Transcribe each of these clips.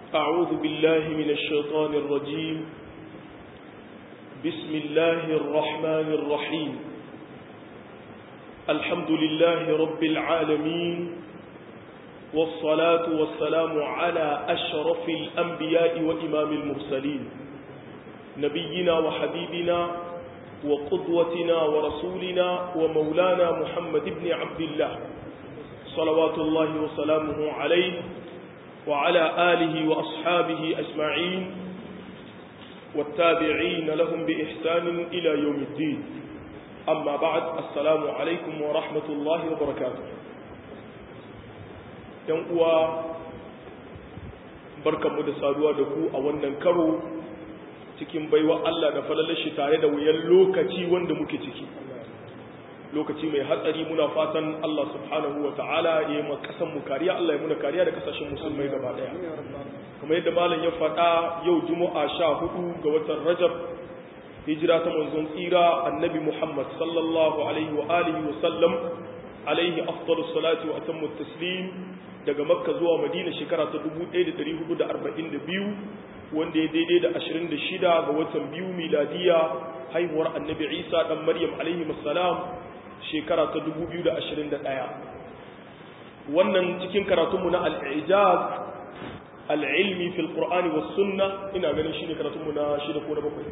أعوذ بالله من الشيطان الرجيم بسم الله الرحمن الرحيم الحمد لله رب العالمين والصلاة والسلام على أشرف الأنبياء وإمام المرسلين نبينا وحبيبنا وقدوتنا ورسولنا ومولانا محمد بن عبد الله صلوات الله وسلامه عليه وعلى آله وأصحابه أجمعين والتابعين لهم بإحسان إلى يوم الدين أما بعد السلام عليكم ورحمة الله وبركاته ينقوى بركة مدسادوا دكو أولا كرو cikin baiwa Allah da falalar shi tare da wuyan lokaci wanda muke ciki lokaci mai hatsari muna fatan Allah subhanahu wa ta'ala ya yi kasan mu kariya Allah ya muna kariya da kasashen musulmai gaba daya kamar yadda malam ya faɗa yau juma'a sha hudu ga watan rajab hijira ta manzon tsira annabi muhammad sallallahu alaihi wa alihi wa sallam alaihi afdalu salatu wa atammu taslim daga makka zuwa madina shekara ta 1442 wanda ya daidai da 26 ga watan biyu miladiya haihuwar annabi isa dan maryam alaihi salam shekara ta 2021 wannan cikin karatunmu na al'ijaz al'ilmi fil qur'ani was sunna ina ganin shine karatunmu na shida ko na bakwai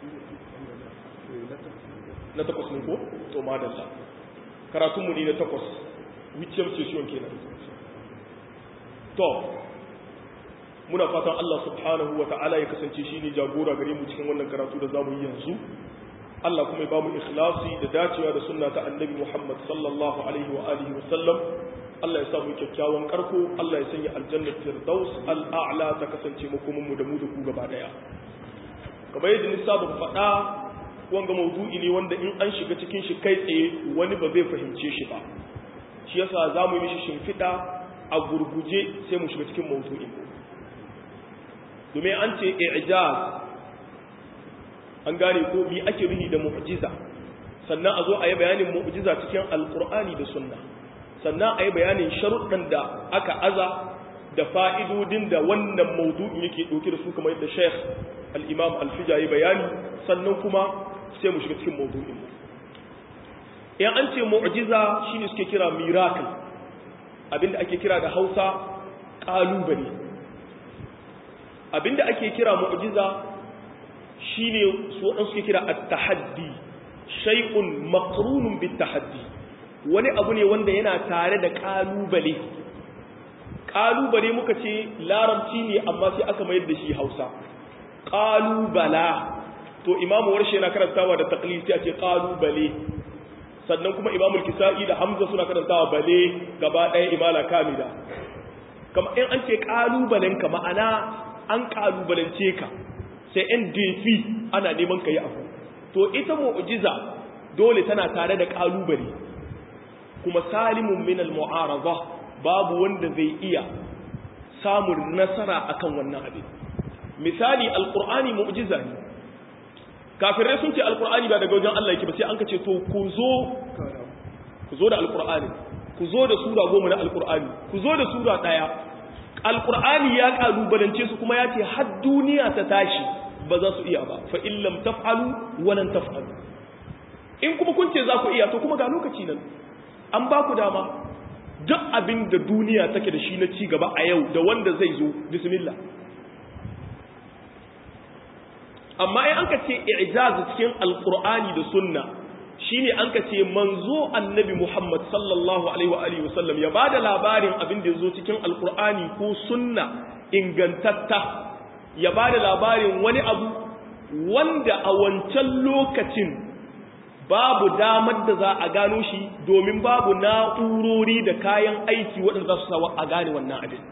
na takwas ne ko to madalla karatunmu ne na takwas wicce session kenan to muna fatan Allah subhanahu wa ta'ala ya kasance shi ne jagora gare mu cikin wannan karatu da zamu yi yanzu Allah kuma ya ba mu ikhlasi da dacewa da sunna ta annabi Muhammad sallallahu alaihi wa alihi wa sallam Allah ya sa mu kyakkyawan karko Allah ya sanya aljannar firdaus al'a'la ta kasance makomin mu da mu da ku gaba daya kamar yadda ni saba faɗa wanga mawdu'i ne wanda in an shiga cikin shi kai tsaye wani ba zai fahimce shi ba shi yasa zamu yi mishi shimfiɗa a gurguje sai mu shiga cikin mawdu'in domin an ce i'jaz an gane ko mi ake ruhi da mu'jiza sannan a zo a yi bayanin mu'jiza cikin alkur'ani da sunna sannan a yi bayanin sharuɗan da aka aza da fa'idodin da wannan maudu'in yake ɗauke da su kamar yadda sheikh al'imam alfija ya bayani sannan kuma sai mu shiga cikin maudu'in in an ce mu'jiza shine suke kira miracle abinda ake kira da hausa ƙalubale abinda ake kira mu'jiza shine su wadan suke kira at-tahaddi shay'un maqrunun bit-tahaddi wani abu ne wanda yana tare da kalubale kalubale muka ce larabci ne amma sai aka mayar da shi Hausa kalubala to imamu warshe yana karantawa da taqlid sai a ce kalubale sannan kuma imamu al-kisa'i da hamza suna karantawa bale gaba ɗaya imala kamida kama in an ce kalubalenka ma'ana an kalubalance ka sai yan defi ana neman ka yi abu to ita mu'jiza dole tana tare da kalubale kuma salimun min al-mu'arada babu wanda zai iya samun nasara akan wannan abin misali alqur'ani mu'jiza ne kafirai sun ce alqur'ani ba daga wajen Allah yake ba sai an ka ce to ku zo ku zo da alqur'ani ku zo da sura goma na alqur'ani ku zo da sura daya alkur'ani ya kalubalance su kuma ya ce har duniya ta tashi ba za su iya ba fa illam taf'alu walan taf'alu in kuma kun ce za ku iya to kuma ga lokaci nan an ba ku dama duk abin da duniya take da shi na ci gaba a yau da wanda zai zo bismillah amma in an ka ce i'jaz cikin alkur'ani da sunna shine an ka ce manzo annabi Muhammad sallallahu alaihi wa alihi wasallam ya bada labarin abin da yazo cikin alqur'ani ko sunna ingantatta ya bada labarin wani abu wanda a wancan lokacin babu damar da za a gano shi domin babu na'urori da kayan aiki waɗanda za su sawa a gane wannan abin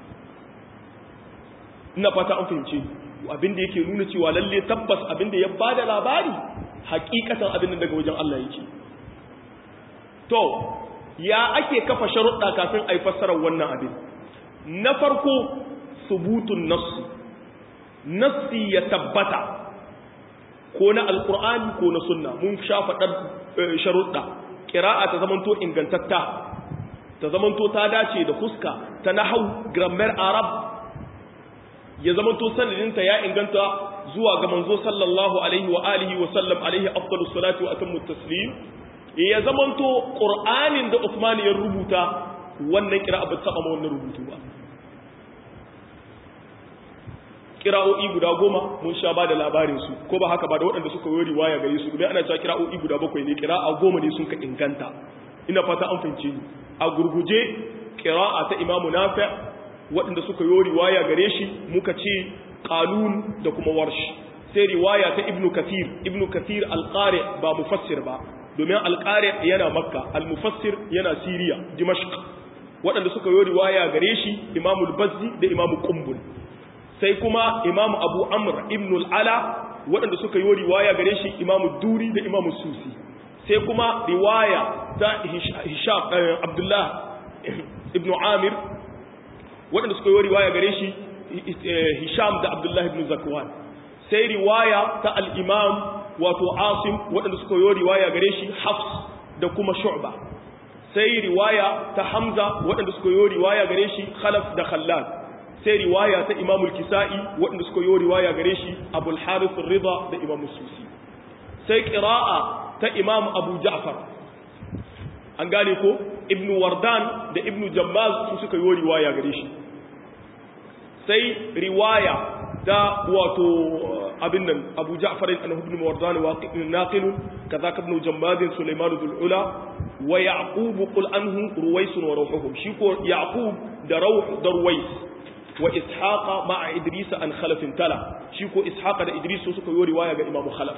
ina fata an fahimce abin da yake nuna cewa lalle tabbas abin da ya bada labari hakikatan abin daga wajen Allah yake to ya ake kafa sharuɗa kafin a yi fassarar wannan abin na farko subutun nassi nassi ya tabbata ko na alkur'ani ko na sunna mun sha faɗar sharuɗa ƙira'a ta zamanto ingantatta ta zamanto ta dace da fuska ta nahau grammar arab ya zamanto sanadinta ya inganta zuwa ga manzo sallallahu alaihi wa alihi wa sallam alaihi afdalus salatu wa atammu taslim ya zamanto qur'anin da Uthman ya rubuta wannan kira'a ba ta ma wannan rubutu ba kira'o'i guda goma mun sha ba da labarin su ko ba haka ba da waɗanda suka yi riwaya gare su domin ana cewa kira'o'i guda bakwai ne kira'a goma ne sun ka inganta ina fata an fahimce ni a gurguje kira'a ta imamu nafi waɗanda suka yi riwaya gare shi muka ce qalun da kuma warsh sai riwaya ta ibnu kathir ibnu kathir alqari ba mufassir ba domin alqari yana makka almufassir yana siriya dimashq waɗanda suka yi riwaya gare shi imamu al-bazzi da imamu qumbul sai kuma imamu abu amr ibn al'ala waɗanda suka yi riwaya gare shi imamu duri da imamu susi sai kuma riwaya ta hisham abdullah ibn amir waɗanda suka yi riwaya gare shi hisham da abdullah ibn zakwan sai riwaya ta al'imam wato asim waɗanda suka yi riwaya gare shi hafs da kuma shu'ba sai riwaya ta hamza waɗanda suka yi riwaya gare shi khalaf da khallad sai riwaya ta Imam al-Kisa'i waɗanda suka yi riwaya gare shi Abu al-Harith ar-Ridha da Imam Susi sai qira'a ta Imam Abu Ja'far an gane ko Ibn Wardan da Ibn Jammaz su suka yi riwaya gare shi sai riwaya ta wato abin nan Abu Ja'far ibn Wardan waqi' naqil kaza ibn Jammaz Sulaiman al-Ula wa Yaqub qul anhu Ruwais wa ruhuhum shi ko Yaqub da Rawh da Ruwais wa ishaqa ma'a idris an khalafin tala shi ko ishaqa da idris suka yi riwaya ga imamu khalaf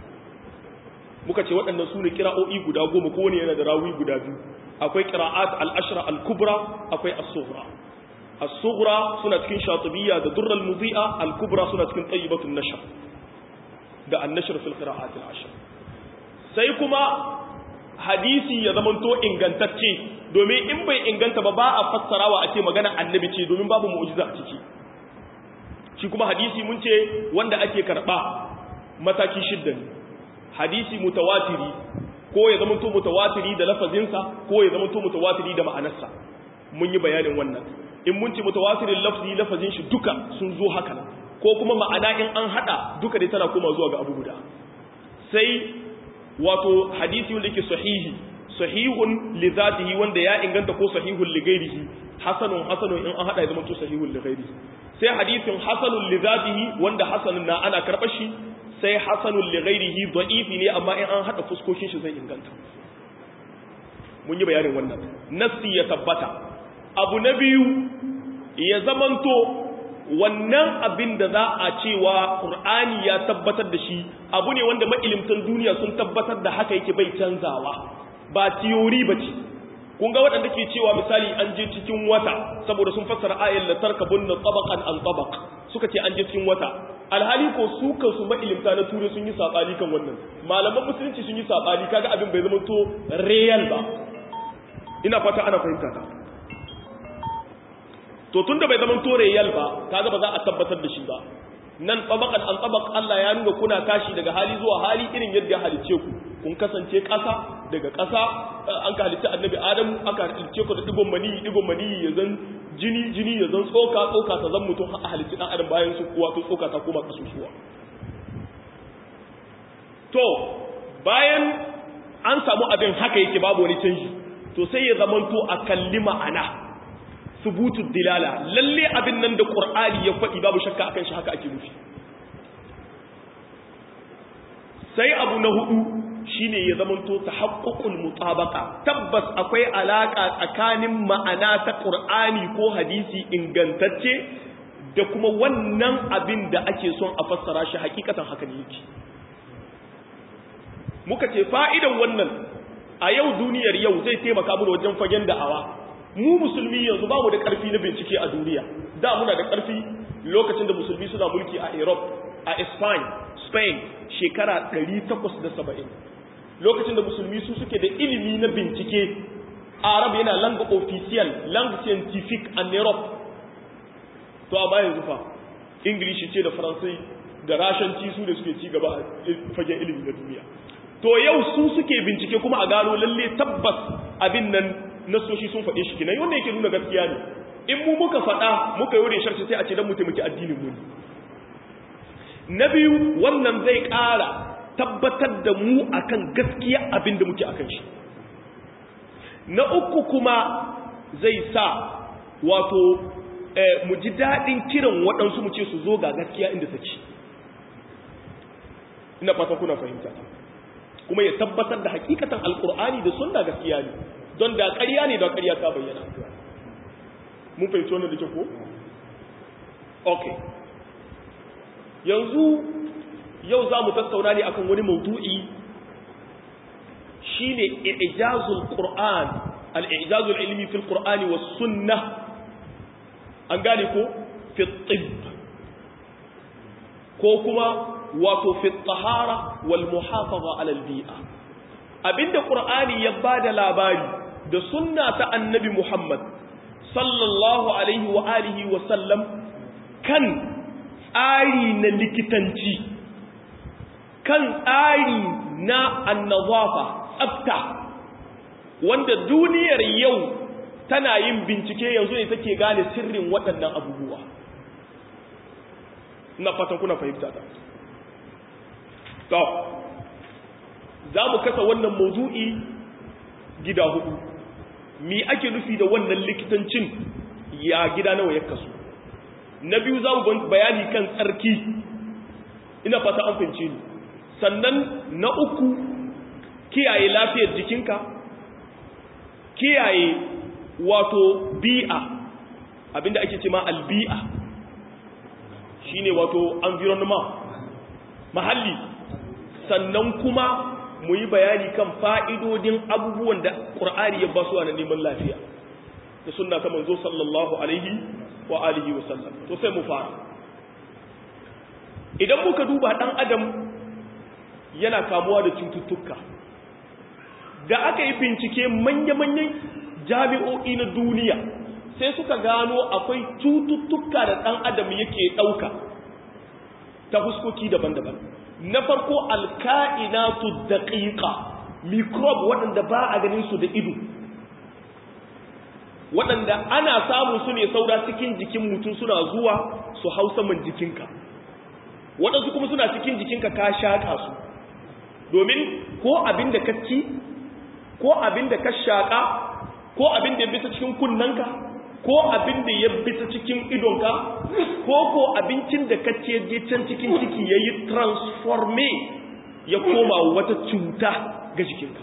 muka ce waɗannan su ne kira'o'i guda goma ko ne yana da rawi guda biyu akwai qira'at al-ashra al-kubra akwai as-sughra as-sughra suna cikin shatibiyya da durral mudhi'a al-kubra suna cikin tayyibatun nashr da an-nashr fil qira'at al-ashr sai kuma hadisi ya zamanto ingantacce domin in bai inganta ba ba a fassarawa a ce magana annabi ce domin babu mu'jiza a ciki shi kuma hadisi mun ce wanda ake karba mataki shidda ne hadisi mutawatiri ko ya zamanto mutawatiri da lafazinsa ko ya zamanto mutawatiri da ma'anarsa mun yi bayanin wannan in mun ce mutawatirin lafzi lafazin shi duka sun zo haka nan ko kuma ma'ana in an hada duka dai tana koma zuwa ga abu guda sai wato hadisi wanda yake sahihi sahihun li zatihi wanda ya inganta ko sahihun li ghairihi hasanun hasanun in an hada ya zama to sahihun li ghairihi sai hadisin hasanun li zatihi wanda hasanun na ana karɓar shi sai hasanun li ghairihi da'ifi ne amma in an hada fuskokin shi zai inganta mun yi bayanin wannan nassi ya tabbata abu na biyu ya zamanto wannan abin da za a cewa Qur'ani ya tabbatar da shi abu ne wanda mailimtan duniya sun tabbatar da haka yake bai canzawa ba tiyori ba ce kun ga waɗanda ke cewa misali an je cikin wata saboda sun fassara ayar la tarkabunna tabaqan an tabaq suka ce an je cikin wata alhali ko su kansu mailimta na ture sun yi sabani kan wannan malaman musulunci sun yi sabani kaga abin bai zama to real ba ina fata ana fahimta ta to tunda bai zama to real ba kaga ba za a tabbatar da shi ba nan tabaqan an tabaq Allah ya nuna kuna tashi daga hali zuwa hali irin yadda ya halice ku kun kasance ƙasa daga ƙasa an ka halitta annabi Adam aka halice ku da digon mani digon mani ya zan jini jini ya zan tsoka tsoka ta zan mutum a halitta dan adam bayan su kuwa to tsoka ta koma kasusuwa to bayan an samu abin haka yake babu wani canji to sai ya zamanto a kalli ma'ana subutu dilala lalle abin nan da qur'ani ya faɗi babu shakka akan shi haka ake nufi sai abu na hudu shine ya zamanto tahaqququl mutabaqa tabbas akwai alaka tsakanin ma'ana ta qur'ani ko hadisi ingantacce da kuma wannan abin da ake son a fassara shi hakikatan haka ne yake muka ce fa'idan wannan a yau duniyar yau zai taimaka mu wajen fagen da'awa mu musulmi yanzu ba mu da ƙarfi na bincike a duniya da muna da ƙarfi lokacin da musulmi suna mulki a europe a spain spain shekara 870 lokacin da musulmi su suke da ilimi na bincike arab yana langa official langa scientific a europe to a bayan zufa ingilishi ce da faransai da rashanci su da suke ci gaba a fagen ilimi na duniya to yau su suke bincike kuma a gano lalle tabbas abin nan nasoshi sun faɗe shi kinan wanda yake nuna gaskiya ne in mu muka faɗa muka yi sharci sai a ce don mu taimaki addinin mu na biyu wannan zai ƙara tabbatar da mu akan gaskiya abin da muke akan shi na uku kuma zai sa wato mu ji daɗin kiran waɗansu mu ce su zo ga gaskiya inda take ina fatan kuna fahimta kuma ya tabbatar da hakikatan alkur'ani da sunna gaskiya ne don da ƙarya ne da ƙarya ta bayyana mun fahimci wannan da ke ko okay yanzu yau za mu tattauna ne akan wani maudu'i shine i'jazul qur'an al-i'jazul ilmi fil qur'ani was sunnah an gane ko fi tibb ko kuma wato fi tahara wal muhafaza ala al bi'a abinda qur'ani ya bada labari da sunna ta annabi muhammad sallallahu alaihi wa alihi wa sallam kan tsari na likitanci kan tsari na annazafa tsafta wanda duniyar yau tana yin bincike yanzu ne take gane sirrin waɗannan abubuwa ina fatan kuna fahimta ta to za mu kasa wannan mawdu'i gida hudu mi ake nufi da wannan likitancin ya gida nawa ya kasu na biyu za mu bayani kan tsarki ina fata an fahimce ni sannan na uku kiyaye lafiyar jikinka kiyaye wato bi'a abinda ake ce ma albi'a shine wato environment mahalli sannan kuma mu yi bayani kan fa'idodin abubuwan da ƙur'ani ya basu na neman lafiya da sunna ta manzo sallallahu alaihi wa alihi wa sallam to sai mu fara idan muka duba ɗan adam yana kamuwa da cututtuka da aka yi bincike manya-manyan jami'o'i na duniya sai suka gano akwai cututtuka da ɗan adam yake ɗauka ta fuskoki daban-daban na farko alka'inatu daƙiƙa microbe waɗanda ba a ganin su da ido waɗanda ana samun su ne saura cikin jikin mutum suna zuwa su hau saman jikinka waɗansu kuma suna cikin jikinka ka shaƙa su domin ko abin da ka ci ko abin da ka shaƙa ko abin da ya bisa cikin kunnanka ko abin da ya bisa cikin idonka ko ko abincin da ka ce je can cikin ciki ya yi transforme ya koma wata cuta ga jikinka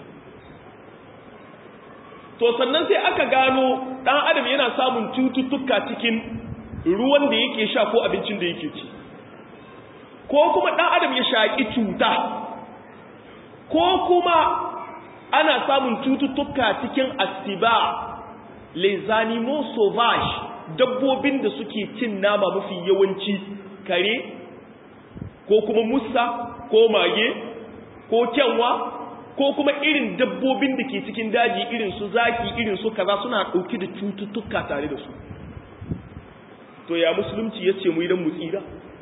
to sannan sai aka gano ɗan adam yana samun cututtuka cikin ruwan da yake sha ko abincin da yake ci ko kuma ɗan adam ya shaƙi cuta ko kuma ana samun cututtuka cikin asiba les animaux sauvages dabbobin da suke cin nama mafi yawanci kare ko kuma musa ko mage ko kyanwa ko kuma irin dabbobin da ke cikin daji irin su zaki irin su kaza suna ɗauki da cututtuka tare da su to ya musulunci ya ce mu idan mu tsira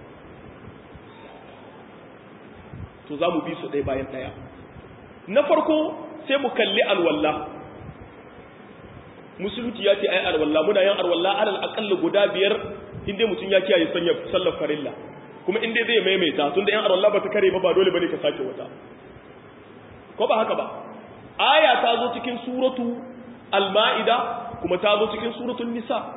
to za mu bi su ɗaya bayan ɗaya na farko sai mu kalli alwallah musulunci ya ce ai alwallah muna yin alwallah alal aqalla guda biyar inda mutum ya kiyaye sanya sallar farilla kuma inda zai maimaita tunda yan alwallah ba ta kare ba ba dole bane ka sake wata ko ba haka ba aya ta zo cikin suratu al-ma'ida kuma ta zo cikin suratul nisa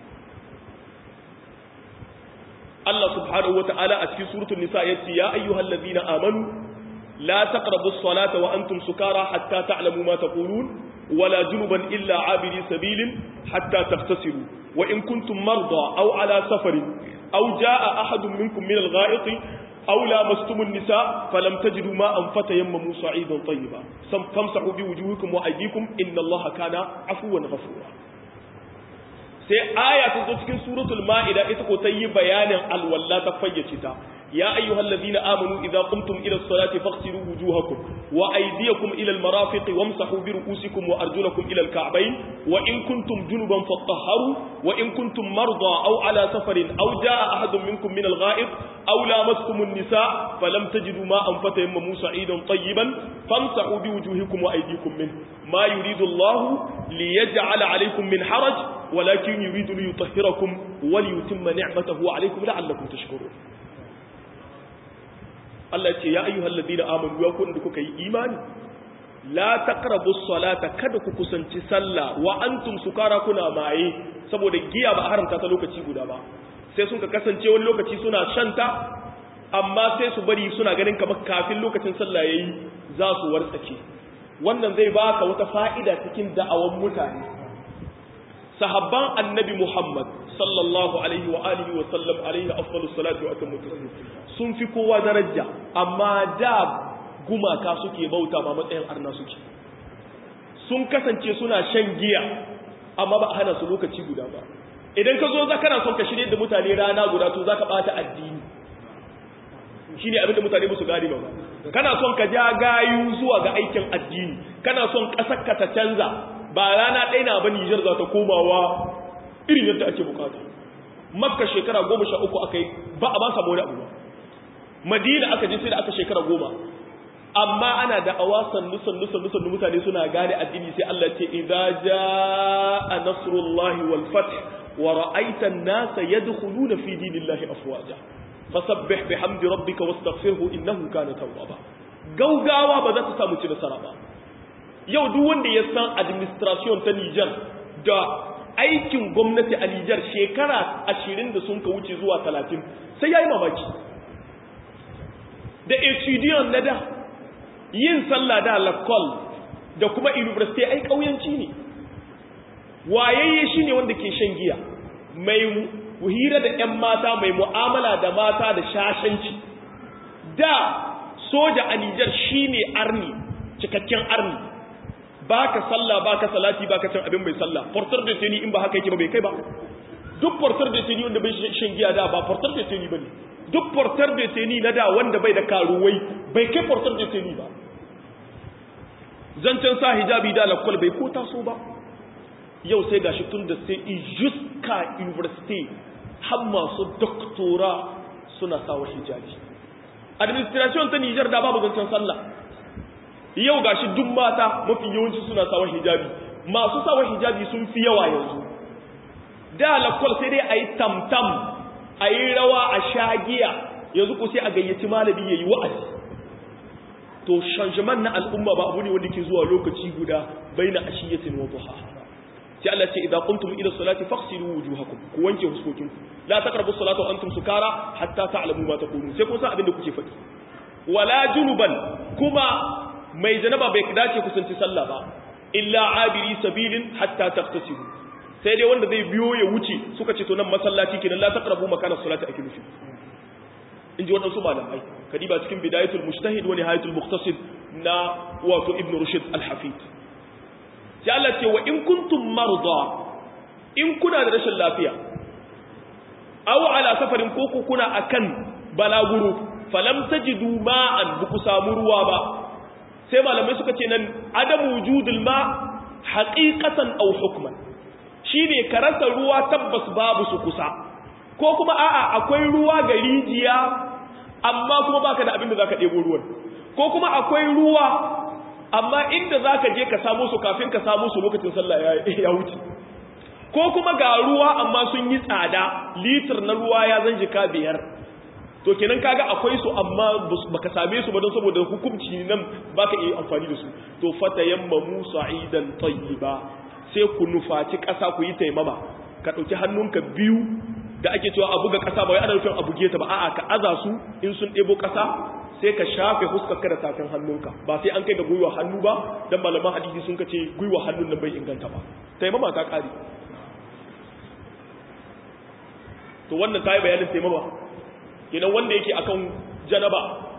Allah subhanahu wata'ala a cikin suratul nisa yace ya ayyuhallazina amanu la taqrabus salata wa antum sukara hatta ta'lamu ma taqulun ولا جنبا إلا عابري سبيل حتى تغتسلوا وإن كنتم مرضى أو على سفر أو جاء أحد منكم من الغائط أو لامستم النساء فلم تجدوا ماء فتيمموا صعيدا طيبا فامسحوا بوجوهكم وأيديكم إن الله كان عفوا غفورا sai aya ta zo cikin suratul ma'ida ita ko ta yi bayanin alwalla ta fayyace ta يا أيها الذين آمنوا إذا قمتم إلى الصلاة فاغسلوا وجوهكم وأيديكم إلى المرافق وامسحوا برؤوسكم وأرجلكم إلى الكعبين وإن كنتم جنبا فاطهروا وإن كنتم مرضى أو على سفر أو جاء أحد منكم من الغائط أو لامستم النساء فلم تجدوا ماء فتيمموا سعيدا طيبا فامسحوا بوجوهكم وأيديكم منه ما يريد الله ليجعل عليكم من حرج ولكن يريد ليطهركم وليتم نعمته عليكم لعلكم تشكرون Allah ce ya ayyuhal ladina amanu ya kun da kuka yi imani la taqrabus salata kada ku kusanci sallah wa antum sukara kuna maye saboda giya ba haramta ta lokaci guda ba sai sun ka kasance wani lokaci suna shanta amma sai su bari suna ganin kamar kafin lokacin sallah yayi za su wartsake wannan zai baka wata fa'ida cikin da'awan mutane sahabban annabi Muhammad sallallahu alaihi wa alihi wa sallam alaihi afdalus salatu wa atammu taslim sun fi kowa daraja amma da gumaka suke bauta ba matsayin arna suke sun kasance suna shan giya amma ba a hana su lokaci guda ba idan ka zo za kana son ka shirye da mutane rana guda to za ka bata addini shine abin da mutane musu gane ba kana son ka ja gayu zuwa ga aikin addini kana son kasar ka ta canza ba rana ɗaya na ba Nijar za ta komawa irin yadda ake bukata makka shekara goma sha uku aka yi ba a ba samu wani abu ba madina aka je sai da aka shekara goma amma ana da awa sannu sannu sannu sannu mutane suna gane addini sai Allah ce idza jaa nasrullahi wal fath wa ra'aita an-nasa yadkhuluna fi dinillahi afwaja fasabbih bihamdi rabbika wastaghfirhu innahu kana tawwaba gaugawa ba za ta samu ci nasara ba yau duk wanda ya san administration ta Niger da aikin gwamnati a Nijar shekara ashirin da sun ka wuce zuwa talatin sai ya yi mamaki da etudiyon na da yin sallah da lakol da kuma university ai ƙauyanci ne wayayye shi ne wanda ke shan giya mai hira da 'yan mata mai mu'amala da mata da shashanci da soja a Nijar shi ne arni cikakken arni ba ka sallah ba ka salati ba ka cin abin mai sallah portar da teni in ba haka yake ba bai kai ba duk portar da teni wanda bai shan giya da ba portar da teni ba ne duk portar da teni na da wanda bai da karuwai bai kai portar da teni ba zancen sa hijabi da lakwal bai ko taso ba yau sai gashi tun da sai ijuska university har masu doktora suna sawa hijabi administration ta Nijar da babu zancen sallah yau gashi duk mata mafi yawanci suna sawa hijabi masu sawa hijabi sun fi yawa yanzu da lakwal sai dai a yi tamtam a yi rawa a shagiya yanzu ko sai a gayyaci malami ya yi wa'azi to shanjaman na al'umma ba abu ne wanda ke zuwa lokaci guda bai na ashiyatin wa duha sai Allah ce idan kuntum ila salati faghsilu wujuhakum ku wanke huskokinku la taqrabu salata wa antum sukara hatta ta'lamu ma taqulun sai kun san abin da kuke faɗi wala junuban kuma mai janaba bai dace kusanci sallah ba illa abiri sabilin hatta taqtasibu sai dai wanda zai biyo ya wuce suka ce to nan masallaci kenan la taqrabu makana salati ake nufi in ji waɗansu malamai kadiba cikin bidayatul mujtahid wa nihayatul muqtasid na wato ibnu rushd al-hafid sai Allah ce wa in kuntum marda in kuna da rashin lafiya aw ala safarin ko kuna akan balaguro falam tajidu ma'an buku samu ruwa ba sai malamai suka ce nan adamu wujudul ma haqiqatan aw hukman shine karanta ruwa tabbas babu su kusa ko kuma a'a akwai ruwa ga rijiya amma kuma baka da abin da zaka debo ruwan ko kuma akwai ruwa amma inda zaka je ka samu su kafin ka samu su lokacin sallah ya wuce ko kuma ga ruwa amma sun yi tsada litir na ruwa ya zan jika biyar to kenan kaga akwai su amma baka same su ba don saboda hukunci nan baka iya amfani da su to fata yamma musa idan tayyiba sai ku nufaci ƙasa ku yi taimama ka ɗauki hannunka biyu da ake cewa a buga ƙasa ba wai ana nufin a buge ta ba a'a ka aza su in sun ɗebo ƙasa sai ka shafe huskarka da tafin hannunka ba sai an kai ga gwiwa hannu ba dan malaman hadisi sun kace gwiwa hannun nan bai inganta ba taimama ta ƙare to wannan ta yi bayanin taimama kenan wanda yake akan janaba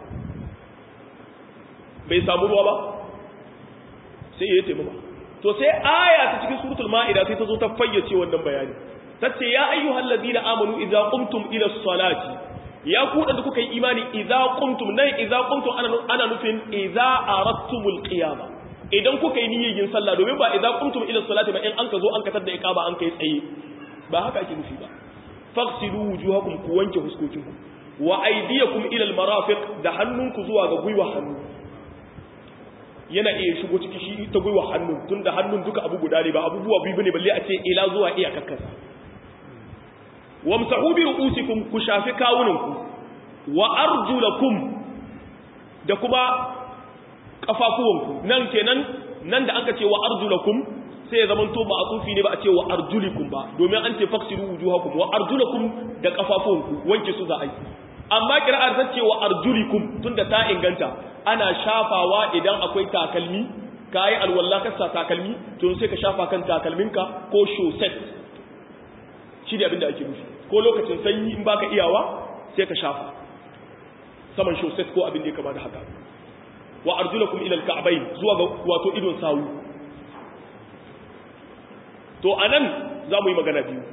bai samu ruwa ba sai ya yi taimama to sai aya ta cikin suratul ma'ida sai ta zo ta fayyace wannan bayani tace ya ayyuhal ladina amanu idza qumtum ila salati ya ku da kuka yi imani idza qumtum nan idza qumtum ana ana nufin idza aradtumul qiyama idan kuka yi niyyar yin sallah domin ba idza qumtum ila salati ba in an ka zo an katar da iqama an kai tsaye ba haka ake nufi ba faghsilu wujuhakum ku wanke huskokinku wa aydiyakum ila almarafiq da hannunku zuwa ga gwiwa hannu yana iya shigo ciki shi ta gwiwa hannu tunda hannun duka abu guda ne ba abubuwa biyu bane balle a ce ila zuwa iya kakkasa wamsahu bi ru'usikum ku shafi kawunanku wa arjulakum da kuma kafafuwanku nan kenan nan da aka ce wa arjulakum sai ya zamanto ba a tsufi ne ba a ce wa arjulikum ba domin an ce faksiru wujuhakum wa arjulakum da kafafuwanku wanke su za a yi amma kira'ar ta ce wa arjulikum tunda ta inganta ana shafawa idan akwai takalmi ka yi alwallah ka sa takalmi to sai ka shafa kan takalminka ko shoset shi ne abinda ake nufi ko lokacin sanyi in baka iyawa sai ka shafa saman shoset ko abin da ya kama da haka wa arjulakum ila alka'bayn zuwa ga wato idon sawu to anan zamu yi magana biyu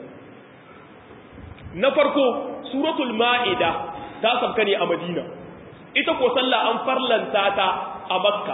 na farko suratul ma'ida ta sabka ne a madina ita ko sallah an farlanta ta a makka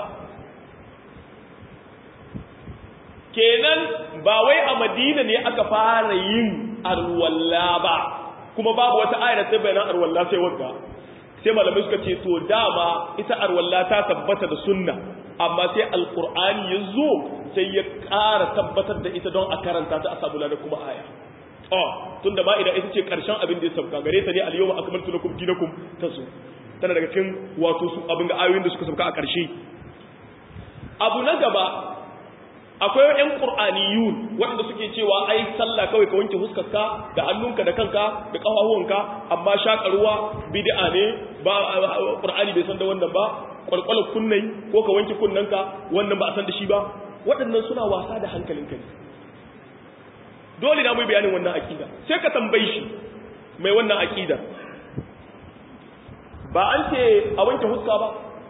kenan ba wai a madina ne aka fara yin arwalla ba kuma babu wata ayar ta bayanan arwalla sai wanda sai malamai suka ce to dama ita arwalla ta tabbata da sunna amma sai alqur'ani ya zo sai ya ƙara tabbatar da ita don a karanta ta a samu da kuma aya oh tunda ma idan ita ce karshen abin da ya sauka gare ta ne al-yawma akmaltu lakum dinakum tasu tana daga cikin wato su abin da ayoyin da suka sauka a karshe abu na gaba akwai ƴan qur'aniyun waɗanda suke cewa ai sallah kawai ka wanke huskarka da hannunka da kanka da ƙafafuwanka amma shaƙarwa bid'a ne ba qur'ani bai san da wannan ba kwalkwalar kunnai ko ka wanke kunnanka wannan ba a san da shi ba waɗannan suna wasa da hankalinka ne dole na mai bayanin wannan akida sai ka tambayi shi mai wannan akida ba an ce a wanke huska ba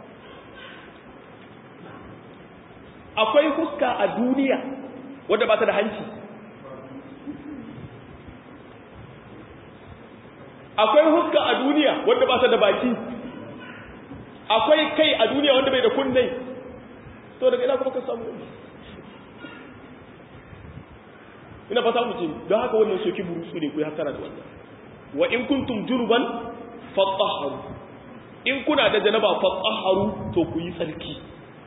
akwai huska a duniya wadda ba ta da hanci akwai huska a duniya wadda ba ta da baki akwai kai a duniya wanda bai da kunnai to daga ina kuma ka samu ina fata mu ce don haka wannan soki burutsu ne ku ya hasara da wannan wa in kuntum junuban fatahharu in kuna da janaba fatahharu to ku yi tsarki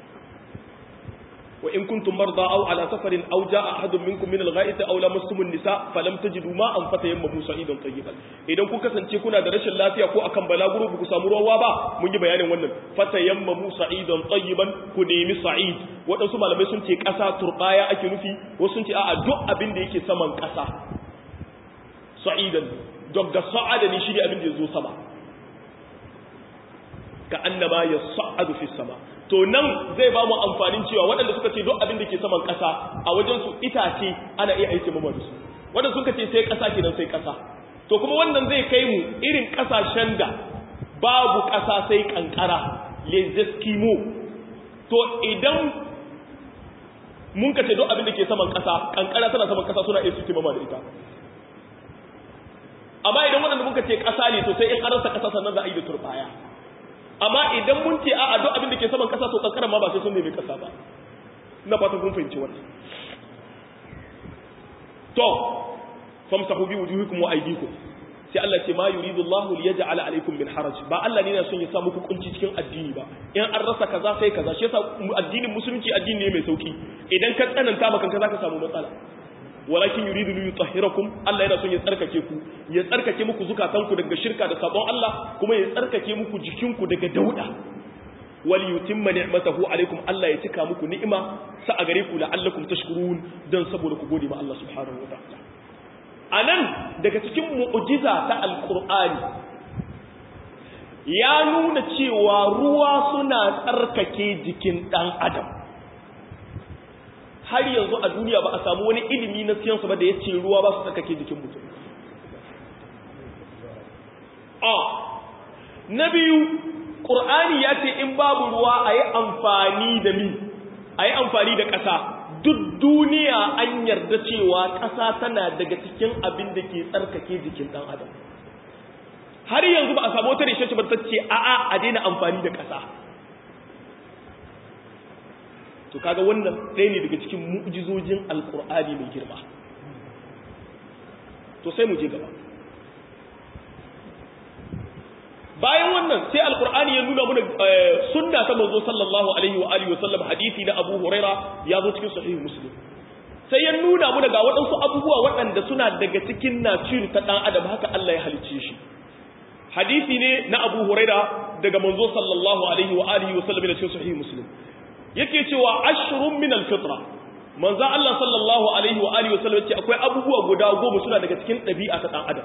wa in kuntum marda aw ala safarin aw jaa ahadun minkum min al-gha'iti aw lamastum an-nisa falam tajidu ma'an fatayammamu sa'idan tayyiban idan ku kasance kuna da rashin lafiya ko akan balaguro ku samu ruwa ba mun yi bayanin wannan fatayammamu sa'idan tayyiban ku nemi sa'id wadansu malamai sun ce kasa turbaya ake nufi wasu sun ce a'a duk abin da yake saman kasa sa'idan daga sa'ada ne shi ne abin da yazo sama ka annama yas'adu fi sama to nan zai ba mu amfanin cewa waɗanda suka ce duk abin da ke saman ƙasa a wajen su itace ana iya aiki mamma da su waɗanda suka ce sai ƙasa kenan sai ƙasa to kuma wannan zai kai mu irin ƙasashen da babu ƙasa sai ƙanƙara les eskimo to idan mun ka ce duk abin da ke saman ƙasa ƙanƙara tana saman ƙasa suna iya su mamma da ita amma idan waɗanda muka ce ƙasa ne to sai in an rasa ƙasa sannan za a yi da turbaya amma idan mun ce a duk abin da ke saman kasa to kankaran ma ba sai sun nemi kasa ba ina fatan kun fahimci wannan to famsahu bi wujuhikum wa aydikum sai Allah ce ma yuridu Allahu liyaj'ala alaykum min haraj ba Allah ne yana son ya sa muku kunci cikin addini ba in an rasa kaza sai kaza shi yasa addinin musulunci addini ne mai sauki idan ka tsananta maka kaza ka samu matsala walakin yuridu li yutahhirakum Allah yana son ya tsarkake ku ya tsarkake muku zukatanku daga shirka da sabon Allah kuma ya tsarkake muku jikinku daga dauda wal yutimma ni'matahu alaikum Allah ya cika muku ni'ima sa a gare ku la'allakum tashkurun dan saboda ku gode ma Allah subhanahu wataala anan daga cikin mu'jiza ta alqur'ani ya nuna cewa ruwa suna tsarkake jikin dan adam har yanzu a duniya ba a samu wani ilimi na siyansu ba da ya ce ruwa ba su tsarkake jikin mutum a na biyu ƙur'ani ya ce in babu ruwa a yi amfani da mi a yi amfani da ƙasa duk duniya an yarda cewa ƙasa tana daga cikin abin da ke tsarkake jikin ɗan adam har yanzu ba a samu wata research ba ta ce a'a a daina amfani da ƙasa to kaga wannan ɗaya ne daga cikin mu'jizojin alkur'ani mai girma to sai mu je gaba bayan wannan sai alkur'ani ya nuna mana sunna ta manzo sallallahu alaihi wa alihi wa sallam hadisi na Abu Huraira ya zo cikin sahih Muslim sai ya nuna mana ga waɗansu abubuwa waɗanda suna daga cikin nature ta dan adam haka Allah ya halicce shi hadisi ne na Abu Huraira daga manzo sallallahu alaihi wa alihi wa sallam da cikin sahih Muslim yake cewa ashrun min al-fitra manzo Allah sallallahu alaihi wa alihi wa sallam ce akwai abubuwa guda goma suna daga cikin ɗabi'a ta dan adam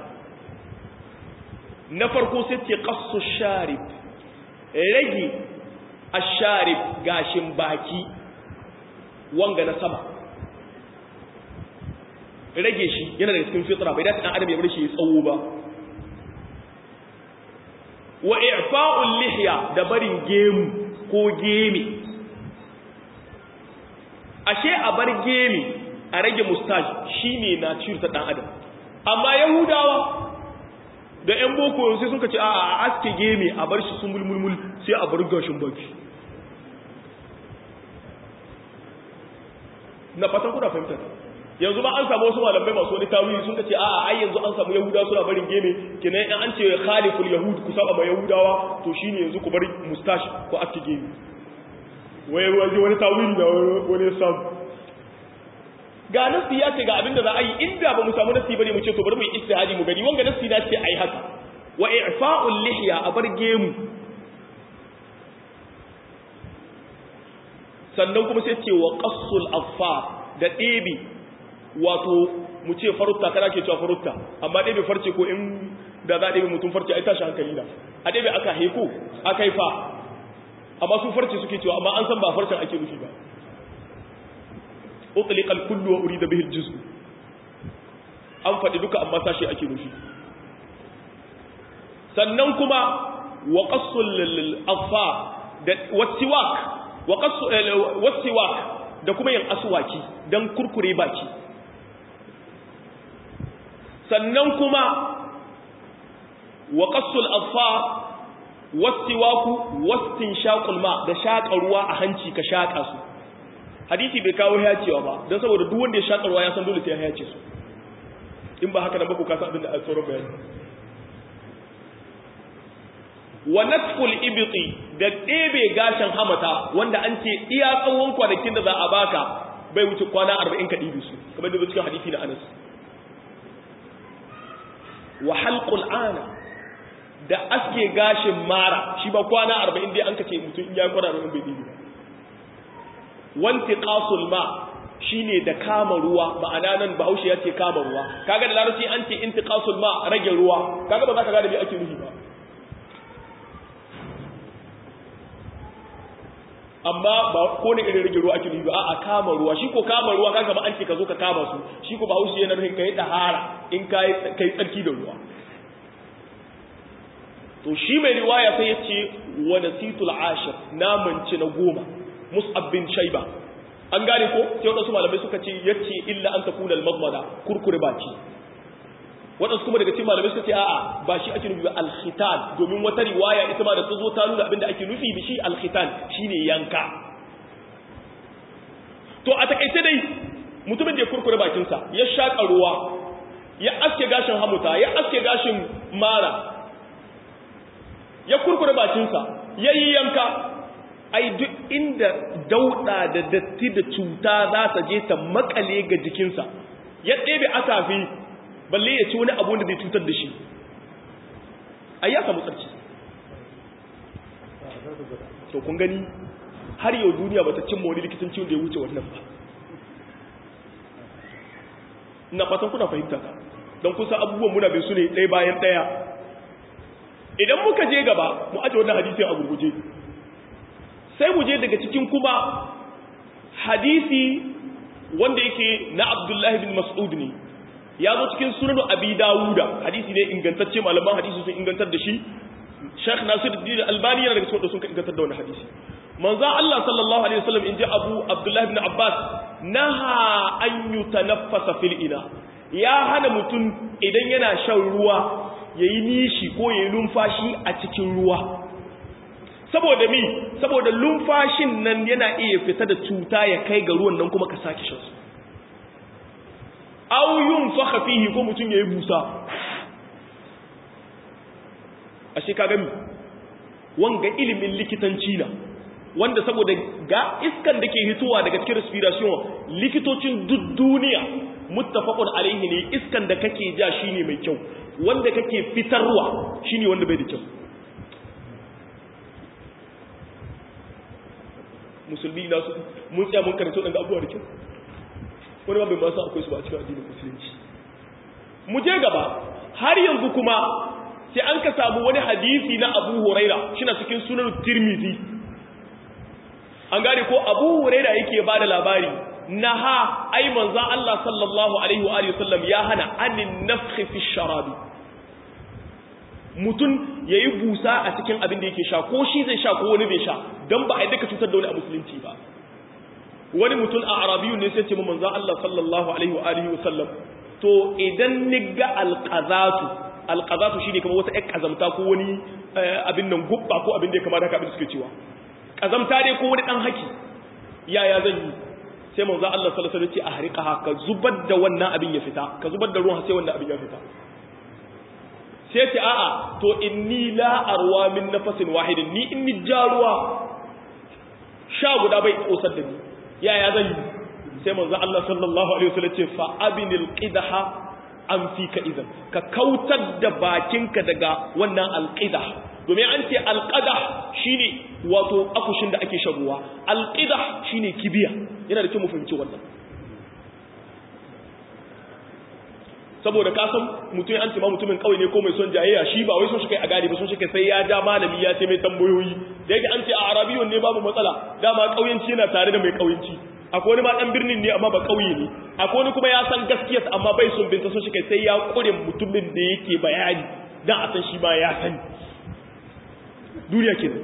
na farko sai ce qassu sharib rage asharib gashin baki wanga na sama rage shi yana daga cikin fitra bai dace dan adam ya bar shi ya tsawo ba wa i'fa'ul lihya da barin gemu ko gemi ashe a bar gemi a rage mustache shine na ta dan adam amma yahudawa da ‘yan boko sai suka ce a aske geme a bar shi sun mulmulmul sai a bar gashin baki na fatan kuna fahimtar yanzu ba an samu wasu malamai masu wani tawili sun ce a ai yanzu an samu yahuda suna barin geme kenan in an ce khaliful yahud ku saba ma yahudawa to shine yanzu ku bari mustache ko aske geme wai wani wani tawili da wani samu ga nasi ya ce ga abinda za a yi inda ba mu samu nasi bane mu ce to bari mu yi istihadi mu gani wanga nasi na ce ai haka wa i'fa'ul lihya a bar gemu sannan kuma sai ce wa qassul affa da ɗebe wato mu ce farutta kana ke cewa farutta amma ɗebe farce ko in da za a ɗebe mutum farce ai tashi hankali na a ɗebe aka heko aka yi fa amma su farce suke cewa amma an san ba farcen ake nufi ba utlika al-kullu wa urida bihi al-juz'u an faɗi duka amma sashi ake nufi sannan kuma wa qassul al-affa da wasiwak wa qassu wasiwak da kuma yin aswaki dan kurkure baki sannan kuma wa qassul affa wasiwaku wastinshaqul ma da shaƙa ruwa a hanci ka shaƙa su hadisi bai kawo hayacewa ba don saboda duk wanda ya shaƙa ruwa ya san dole sai ya hayace su in ba haka nan ba ku kasa abin da a tsoron bayani wa natful ibti da ɗebe gashin hamata wanda an ce iya tsawon kwanakin da za a baka bai wuce kwana arba'in ka ɗibi su kamar da cikin hadisi na anas wa halqul ana da aske gashin mara shi ba kwana arba'in dai an kace mutum in ya kwana arba'in bai ɗibi ba wanti qasul ma shine da kama ruwa ma'ana nan bahaushe ya ce kama ruwa kaga da larabci an ce intiqasul ma rage ruwa kaga ba za ka gane me ake nufi ba amma ba ko ne irin rage ruwa ake nufi ba a kama ruwa shi ko kama ruwa kaga ba an ce ka zo ka kama su shi ko bahaushe yana nufin kai dahara in kai kai tsarki da ruwa to shi mai riwaya sai ya ce wa nasitul ashir naman ci na goma mus'ab bin shayba an gane ko sai wadansu malamai suka ce yace illa an takuna al-madmada kurkure baki wadansu kuma daga cikin malamai suka ce a'a ba shi ake nufi ba al-khitan domin wata riwaya ita ma da ta zo ta nuna abinda ake nufi da shi al-khitan shine yanka to a takaice dai mutumin da ya kurkure bakinsa ya shaka ruwa ya aske gashin hamuta ya aske gashin mara ya kurkure bakinsa ya yi yanka ai duk inda dauda da datti da cuta za ta je ta makale ga jikinsa ya ɗebe asafi balle ya ci wani abu da zai cutar da shi ai ya samu tsarki to kun gani har yau duniya bata cimma wani likitanci wanda ya wuce wannan ba ina fatan kuna fahimta ka don kusa abubuwan muna bin su ne ɗaya bayan ɗaya idan muka je gaba mu aje wannan hadisin a gurguje sai mu je daga cikin kuma hadisi wanda yake na Abdullahi bin Mas'ud ne ya zo cikin sunan Abi Dawuda hadisi ne ingantacce malaman hadisi sun ingantar da shi Sheikh Nasiruddin Albani yana daga cikin wanda sun ingantar da wannan hadisi manzo Allah sallallahu alaihi wasallam inji Abu Abdullah ibn Abbas naha an yutanaffasa fil ina ya hana mutum idan yana shan ruwa yayi nishi ko yayi lumfashi a cikin ruwa saboda mi saboda lumfashin nan yana iya fita da cuta ya kai ga ruwan nan kuma ka sake shan su aw yunfakha fihi ko mutun yayi busa ashe kaga mi wanga ilimin likitanci na wanda saboda ga iskan da ke hitowa daga cikin respiration likitocin duk duniya muttafaqun alaihi ne iskan da kake ja shine mai kyau wanda kake fitarwa shine wanda bai da kyau musulmi na su mun tsaya mun karanta daga abubuwa da kyau wani ba bai ba su akwai su ba a cikin addinin musulunci mu je gaba har yanzu kuma sai an ka samu wani hadisi na Abu Huraira shi na cikin sunan Tirmidhi an gane ko Abu Huraira yake ba da labari naha ai manzo Allah sallallahu alaihi wa alihi wasallam ya hana anin nafkhi fi sharabi mutun yayi busa a cikin abin da yake sha ko shi zai sha ko wani bai sha dan ba a daka cutar da wani a musulunci ba wani mutum a arabiyun ne sai ce manzo Allah sallallahu alaihi wa alihi wasallam to idan niga alqazatu alqazatu shine kamar wata ƴar kazamta ko wani abin nan gubba ko abin da ya kamata haka abin suke cewa kazamta dai ko wani dan haki yaya zan yi sai manzo Allah sallallahu alaihi wasallam ya ce a harika ka zubar da wannan abin ya fita ka zubar da ruwan sai wannan abin ya fita sai ce a'a to inni la arwa min nafasin wahidin ni inni jaruwa sha guda bai kosar da ni yaya zan yi sai manzo Allah sallallahu alaihi wasallam ce fa abinil qidaha an fika idan ka kautar da bakinka daga wannan alqidah domin an ce alqadah shine wato akushin da ake shan ruwa alqidah shine kibiya yana da kyau mu fahimci wannan saboda ka san mutum an ce ma mutumin kawai ne ko mai son jayayya shi ba wai son shi kai a gadi ba son shi kai sai ya ja malami ya ce mai tambayoyi da yake an ce a arabiyun ne babu matsala dama kauyanci yana tare da mai kauyanci akwai wani ma dan birnin ne amma ba kauye ne akwai wani kuma ya san gaskiya amma bai son binta son shi kai sai ya kure mutumin da yake bayani dan a san shi ma ya sani duniya ke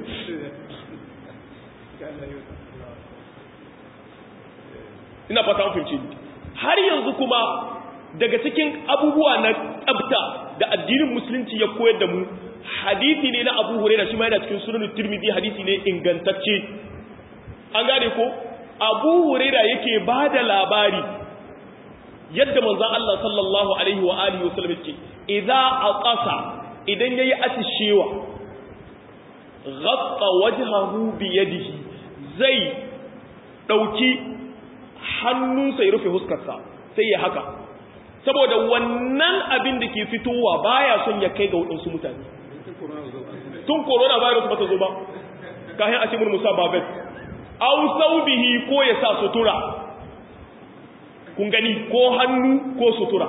ina fata an fahimci har yanzu kuma daga cikin abubuwa na tsabta da addinin musulunci ya koyar da mu hadisi ne na abu huraira shi ma yana cikin sunan tirmidhi hadisi ne ingantacce an gane ko abu huraira yake ba da labari yadda manzon Allah sallallahu alaihi wa alihi wasallam yake idza aqasa idan yayi atishewa ghatta wajhahu bi yadihi zai dauki hannunsa ya rufe huskarsa sai ya haka saboda wannan abin da ke fitowa baya son ya kai ga waɗansu mutane tun corona virus ba ta zo ba kayan a cikin musa babet au saubihi ko ya sa sutura kun gani ko hannu ko sutura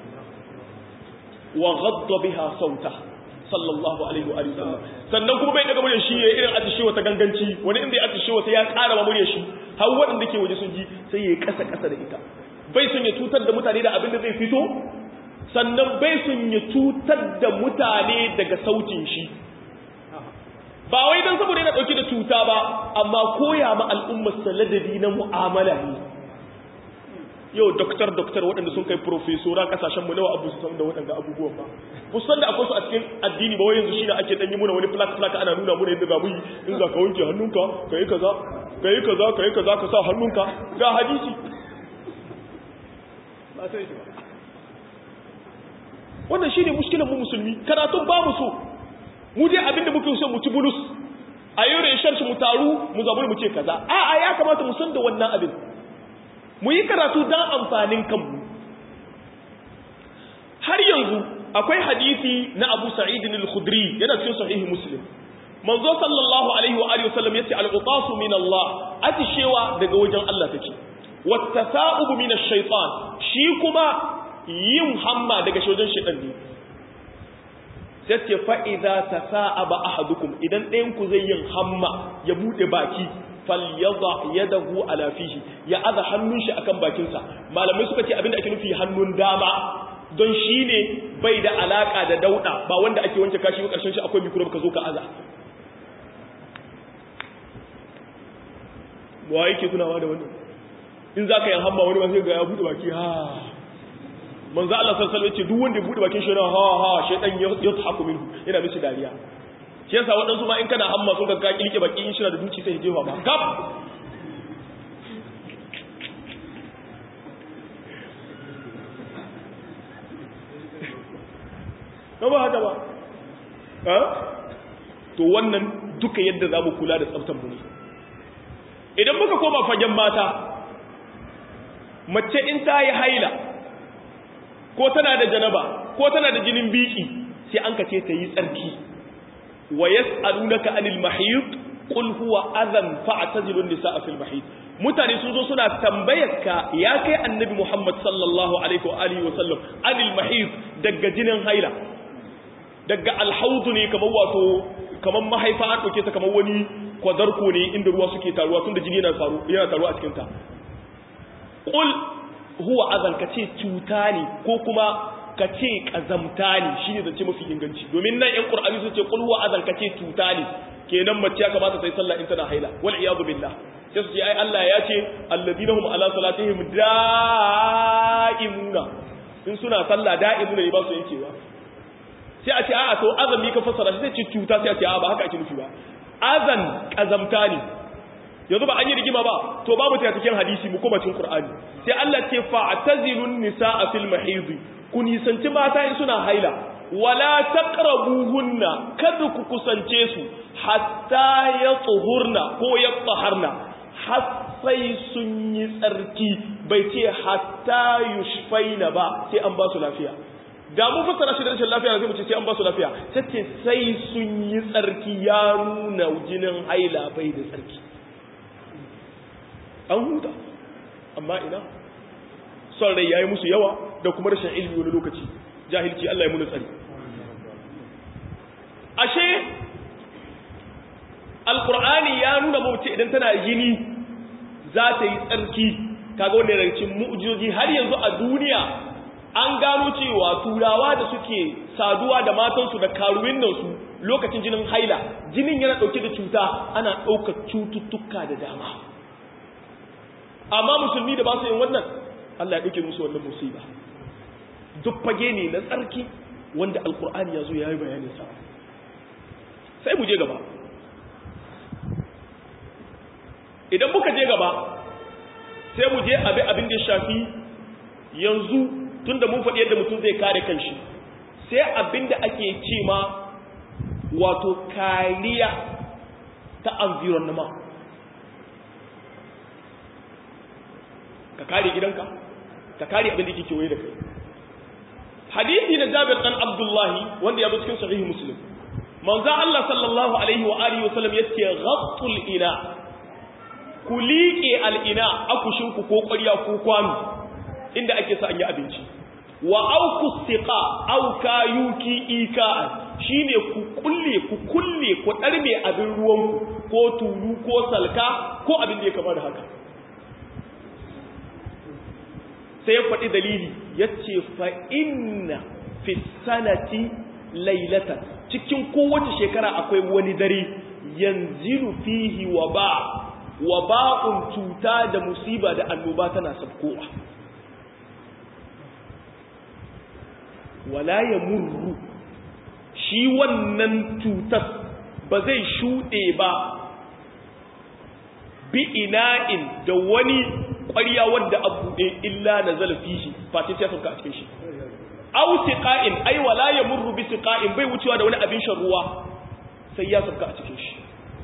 wa ghadda biha sauta sallallahu alaihi wa sallam sannan kuma bai daga muryar shi ya irin atishewa ta ganganci wani inda ya atishewa sai ya ƙara muryar shi har waɗanda ke waje sun ji sai ya kasa kasa da ita bai sun ya cutar da mutane da abin da zai fito sannan bai sun ya cutar da mutane daga sautin shi ba wai don saboda yana ɗauki da cuta ba amma koya ma al'ummar ladabi na mu'amala ne yau doktor doktor waɗanda sun kai profesora kasashenmu nawa abu su san da waɗanda abubuwan ba kusan da akwai su a cikin addini ba wai yanzu shi ne ake ɗanyi muna wani flak flak ana nuna muna yadda za mu yi in za ka wanke hannunka ka yi kaza ka yi kaza ka yi kaza ka sa hannunka ga hadisi ba sai shi ba wannan shine mushkilan mu musulmi karatun ba mu so mu dai abinda muke so mu ci bulus a yau reshen shi mu taru mu zabu mu ce kaza a a ya kamata mu san da wannan abin mu yi karatu dan amfanin kanmu har yanzu akwai hadisi na Abu Sa'id al-Khudri yana cikin sahihi Muslim manzo sallallahu alaihi wa alihi wasallam yace al-qutasu min Allah atishewa daga wajen Allah take wattasa'ubu min ash-shaytan shi kuma yin hamma daga wajen shaytan ne sai ce fa idza tasa'aba ahadukum idan ɗayan ku zai yin hamma ya bude baki falyadha yadahu ala fihi ya aza hannun shi akan bakin sa malamai suka ce abinda ake nufi hannun dama don shine bai da alaka da dauda ba wanda ake wanke kashi ba karshen shi akwai microbe ka zo ka aza wa yake tunawa da wannan in za ka yi hamma wani masu ga ya buɗe baki ha manzo Allah sallallahu alaihi wasallam yace duk wanda ya bude bakin shi yana ha ha shaytan yadhaku minhu yana mishi dariya shi yasa waɗansu ma in kana hamma sun ka kilke baki in shi da duci sai jefa ba gab ba haka ba to wannan duka yadda za mu kula da tsaftar mu ne idan muka koma fagen mata mace in ta yi haila ko tana da janaba ko tana da jinin biki sai an kace ta yi tsarki wa yas'alunaka anil mahid qul huwa adhan fa'tazilu an-nisaa fil mahid mutane sun zo suna tambayar ka ya kai annabi Muhammad sallallahu alaihi wa alihi wa sallam anil mahid daga jinin haila daga alhaudu ne kamar wato kamar mahaifa an ɗauke ta kamar wani kwadarko ne inda ruwa suke taruwa tun da jini yana taruwa a cikinta ƙul huwa azan ka ce cuta ne ko kuma ka ce ƙazamta ne shi ne zance mafi inganci domin nan ‘yan ƙur'ani sun ce ƙul huwa azan ka ce cuta ne kenan mace ya kamata ta yi sallah in tana haila wal iyadu billah sai su ce ai Allah ya ce alladina hum ala salatihim da'imuna in suna sallah da'imuna ne ba su yankewa sai a ce a'a to azami ka fassara shi sai ce cuta sai a ce a'a ba haka ake nufi ba azan kazamta ne yanzu ba an yi rigima ba to babu ta cikin hadisi mu kuma cikin qur'ani sai Allah ce fa'tazilun nisaa fil mahid ku nisanci mata in suna haila wala taqrabuhunna kada ku kusance su hatta yatahurna ko yataharna har sai sun yi tsarki bai ce hatta yushfaina ba sai an ba su lafiya da mu fassara shi da rashin lafiya sai mu ce sai an ba su lafiya sai ce sai sun yi tsarki ya nuna jinin haila bai da tsarki an huta amma ina son rai yayi musu yawa da kuma rashin ilimi wani lokaci jahilci Allah ya muna tsari ashe alqur'ani ya nuna mace idan tana yini za ta yi tsarki kaga wannan daga cikin mu'jizoji har yanzu a duniya an gano cewa turawa da suke saduwa da matansu da karuwin nan su lokacin jinin haila jinin yana dauke da cuta ana ɗaukar cututtuka da dama amma musulmi da ba su yin wannan Allah ya ɗauke musu wannan musiba duk fage ne na tsarki wanda alkur'ani ya zo ya yi bayanin sa sai mu je gaba idan muka je gaba sai mu je abi abin da ya shafi yanzu tunda mun faɗi yadda mutum zai kare kanshi sai abin da ake ce ma wato kariya ta environment ka kare gidanka ka kare abin da ke kewaye da kai hadisi na jabir dan abdullahi wanda ya zo cikin sahihi muslim manzo Allah sallallahu alaihi wa alihi wa sallam yace ghattul ina ku liƙe al'ina akushinku ko ƙwarya ko kwano inda ake sa an yi abinci wa auku siqa auka yuki ika'an shine ku kulle ku kulle ku ɗarme abin ruwanku ko tulu ko salka ko abin da ya kama da haka sai ya faɗi dalili ya ce fa'inna fi sanati lailatan cikin kowace shekara akwai wani dare yanzilu fihi wa ba wa ba'un cuta da musiba da annoba tana sabkowa wala ya murru shi wannan cutar ba zai shuɗe ba bi ina'in da wani ƙwarya wadda a buɗe illa na zalafi shi face ya sauka a cikin shi au siqa'in ai wala ya murru bi siqa'in bai wucewa da wani abin shan ruwa sai ya sauka a cikin shi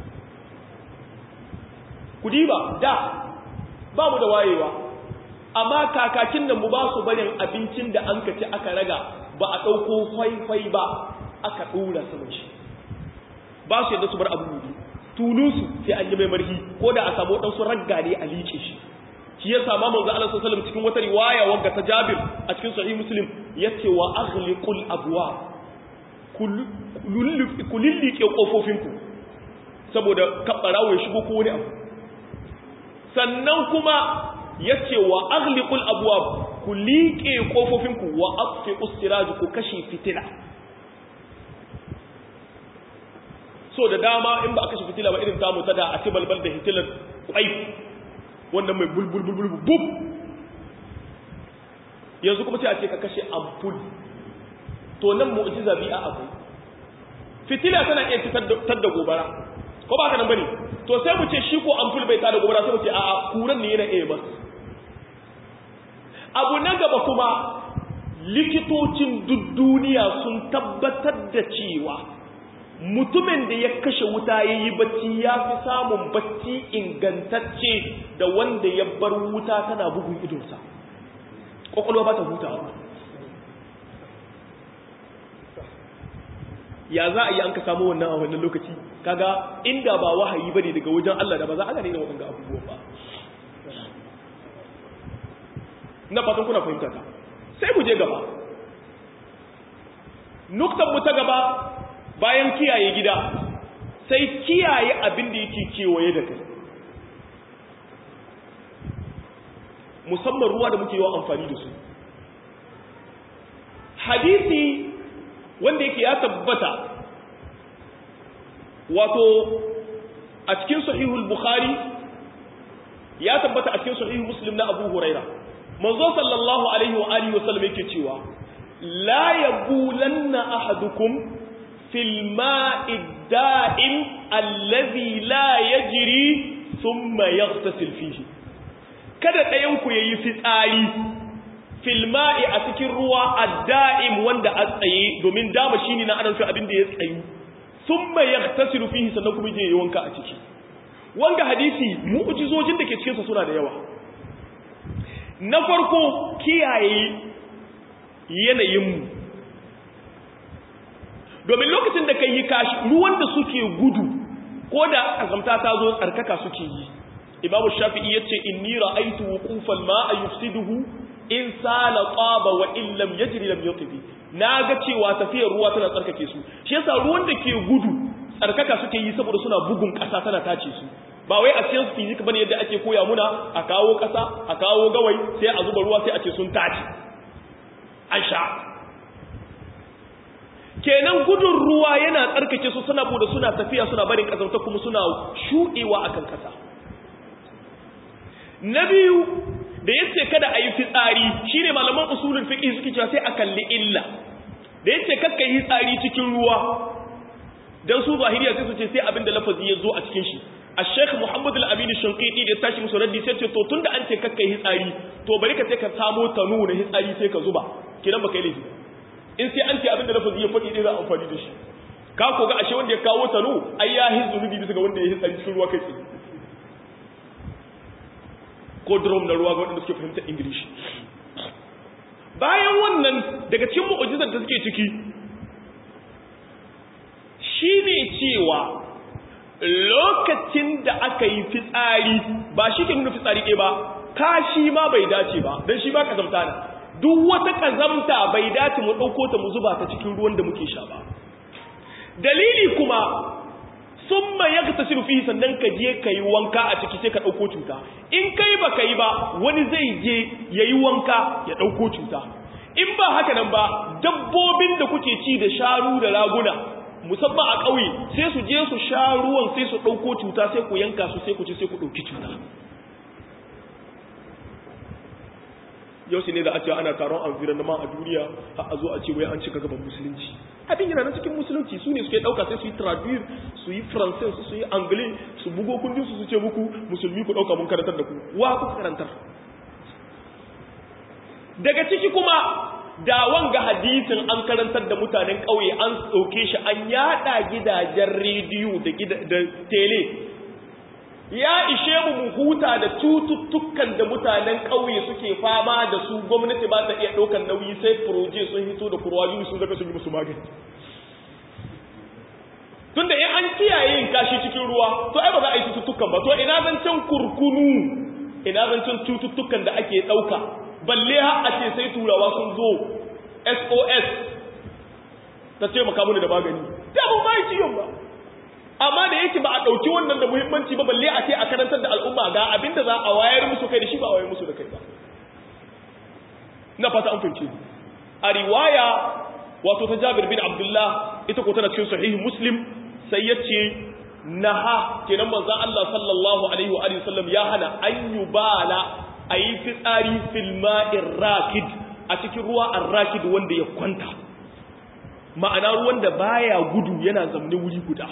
kudiba da ba mu da wayewa amma kakakin da mu ba su barin abincin da an kaci aka raga ba a ɗauko faifai ba aka ɗora saman shi ba su yadda su bar abu gudu tulusu sai an yi mai marhi ko da a samu waɗansu ragga ne a liƙe shi shi ya sama manzo Allah sallallahu alaihi cikin wata riwaya wanda ta Jabir a cikin sahih Muslim yace wa aghliqul abwa kulillike kofofinku saboda kabbarawo ya shigo ko wani abu sannan kuma ya ce wa aghliqul abwab ku liƙe kofofinku wa atfi ustiraj ku kashe fitila so da dama in ba a kashe fitila ba irin tamu ta da a ci balbal da hitilar kwai wannan mai bulbul bulbul bub yanzu kuma sai a ce ka kashe ampul to nan mu'jiza bi'a akwai fitila tana iya fitar da gobara ko ba ka nan bane to sai mu ce shi ko ampul bai tada gobara sai mu ce a'a kuran ne yana iya bas abu na gaba kuma likitocin duk duniya sun tabbatar da cewa mutumin da ya kashe wuta ya yi bacci ya fi samun bacci ingantacce da wanda ya bar wuta tana bugun idonsa ƙwaƙwalwa ba ta hutawa ya za a yi an ka samu wannan a wannan lokaci kaga inda ba wahayi ba ne daga wajen Allah da ba za a gane da waɗanda abubuwan ba na fatan kuna fahimta ta sai mu je gaba nuktan mu ta gaba bayan kiyaye gida sai kiyaye abin da yake kewaye da kai musamman ruwa da muke yawan amfani da su hadisi wanda yake ya tabbata wato a cikin sahihul bukhari ya tabbata a cikin sahihul muslim na abu huraira manzo sallallahu alaihi wa alihi wasallam yake cewa la yabulanna ahadukum fil ma'i da'im allazi la yajri thumma yaghtasil fihi kada ɗayan ku yayi fitsari fil ma'i a cikin ruwa ad-da'im wanda a tsaye domin dama shine na anan abin da ya tsayu thumma yaghtasilu fihi sannan kuma je wanka a ciki wanga hadisi mu'jizojin da ke cikin sa suna da yawa na farko kiyaye yanayinmu domin lokacin da kai yi kashi ruwan da suke gudu ko da azamta ta zo tsarkaka suke yi imamu shafi'i yace inni ra'aytu wuqufal ma'a yufsiduhu in sala qaba wa in lam yajri lam yatibi naga cewa tafiyar ruwa tana tsarkake su shi yasa ruwan da ke gudu tsarkaka suke yi saboda suna bugun kasa tana tace su ba wai a cikin physics bane yadda ake koya muna a kawo kasa a kawo gawai sai a zuba ruwa sai a ce sun tace an sha kenan gudun ruwa yana tsarkake su suna bude suna tafiya suna barin kazanta kuma suna shuɗewa akan kasa na biyu da yace kada a yi fitsari shine malaman usulul fiqh suke cewa sai a kalli illa da yace kakka yi tsari cikin ruwa dan su zahiriya sai su ce sai abinda lafazi ya zo a cikin shi الشيخ محمد الأمين الشنقيطي da tashi musu raddi sai ce to tunda an ce kakkai hitsari to bari ka sai ka samo tanu na hitsari sai ka zuba kidan baka yi laifi in sai an ce abin da lafazi ya faɗi dai za a amfani da shi ka ko ga ashe wanda ya kawo tanu ai ya hizu zunubi bisa ga wanda ya hitsari cikin ruwa kai tsaye ko drum na ruwa ga wanda suke fahimta english bayan wannan daga cikin mu'ujizar da suke ciki shine cewa lokacin da aka yi fitsari ba shi ke nuna fitsari ɗaya ba kashi ma bai dace ba don shi ba kazamta ne duk wata kazamta bai dace mu ɗauko ta mu zuba ta cikin ruwan da muke sha ba dalili kuma sun ma ya ta fi sannan ka je ka yi wanka a ciki sai ka ɗauko cuta in kai ba ka yi ba wani zai je ya yi wanka ya ɗauko cuta in ba haka nan ba dabbobin da kuke ci da sharu da raguna musamman a ƙauye sai su je su sha ruwan sai su ɗauko cuta sai ku yanka su sai ku ci sai ku ɗauki cuta yau ne da a ce ana taron environnement a duniya har a zo a ce wai an cika gaban musulunci abin yana na cikin musulunci su ne suke ɗauka sai su yi traduire su yi français su yi anglais su bugo kundin su su ce muku musulmi ku ɗauka mun karantar da ku wa ku karantar daga ciki kuma da wanga hadisin an karantar da mutanen ƙauye an ɗauke shi an yada gidajen rediyo da tele ya ishe mu mu huta da cututtukan da mutanen ƙauye suke fama da su gwamnati ba ta iya ɗaukar nauyi sai proje sun hito da kurwayoyi sun zaka sun yi musu magani tunda in an kiyaye yin kashi cikin ruwa to ai ba za a yi cututtukan ba to ina zancen kurkunu ina zancen cututtukan da ake ɗauka balle har a ce sai turawa sun zo SOS ta ce maka da magani ta ba ba ciwon ba amma da yake ba a ɗauki wannan da muhimmanci ba balle a ce a karantar da al'umma ga abin da za a wayar musu kai da shi ba a wayar musu da kai ba na fata an fahimci a riwaya wato ta Jabir bin Abdullah ita ko tana cikin sahihi Muslim sai yace naha kenan manzon Allah sallallahu alaihi wa alihi wasallam ya hana an yubala a yi fitsari filma'in rakid a cikin ruwa arrakid wanda ya kwanta ma'ana ruwan da baya gudu yana zamne wuri guda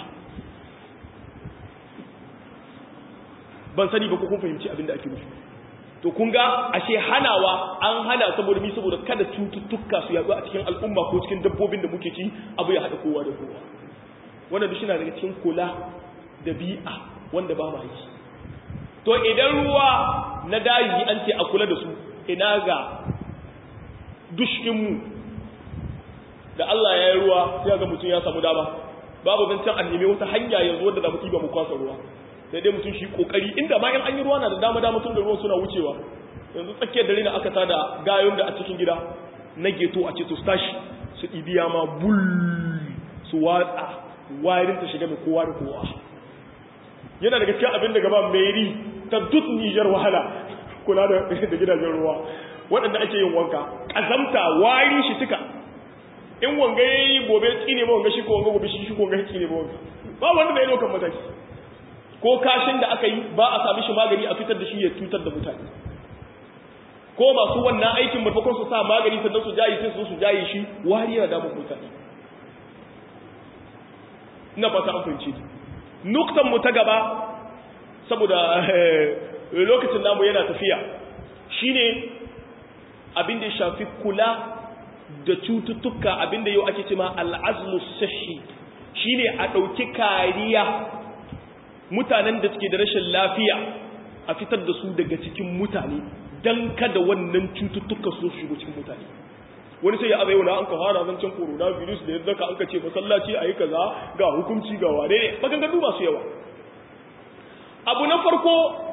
ban sani ba ko kun fahimci abin da ake nufi to kun ga ashe hanawa an hana saboda mi saboda kada cututtuka su yaɗu a cikin al'umma ko cikin dabbobin da muke ci abu ya haɗa kowa da kowa wannan duk na daga cikin kula da bi'a wanda ba ma yi to idan ruwa na daji an ce a kula da su ina ga dushkinmu da Allah ya yi ruwa sai ga mutum ya samu dama babu zancen a nemi wata hanya yanzu wadda za mu ɗiba mu kwasa ruwa sai dai mutum shi kokari inda ma in an yi ruwa na da dama dama tun da ruwan suna wucewa yanzu tsakiyar dare na aka tada gayon da a cikin gida na geto a ce to tashi su ɗibiya ma bul su watsa wayarin ta shiga mai kowa da kowa yana daga cikin abin da gaba meri ta duk nijar wahala kula da gidajen ruwa waɗanda ake yin wanka ƙazamta wari shi tuka in wanga ya yi gobe tsine ba wanga shi ko wanga gobe shi shi ko wanga tsine ba wanga ba wanda da ya ɗaukan mataki ko kashin da aka yi ba a sami shi magani a fitar da shi ya cutar da mutane ko masu wannan aikin maimakon su sa magani sannan su jayi sai su su jayi shi wari yana damun mutane ina fata an fahimci nuktan mu ta gaba saboda lokacin namu yana tafiya shine abin da ya shafi kula da cututtuka abin da yau ake cema al'azmu sahi shine a ɗauki kariya mutanen da suke da rashin lafiya a fitar da su daga cikin mutane don kada wannan cututtuka su shigo cikin mutane wani sai ya abai wani an ka fara zancen coronavirus da yadda ka an ka ce masallaci a yi kaza ga hukunci ga wane ne maganganu masu yawa abu na farko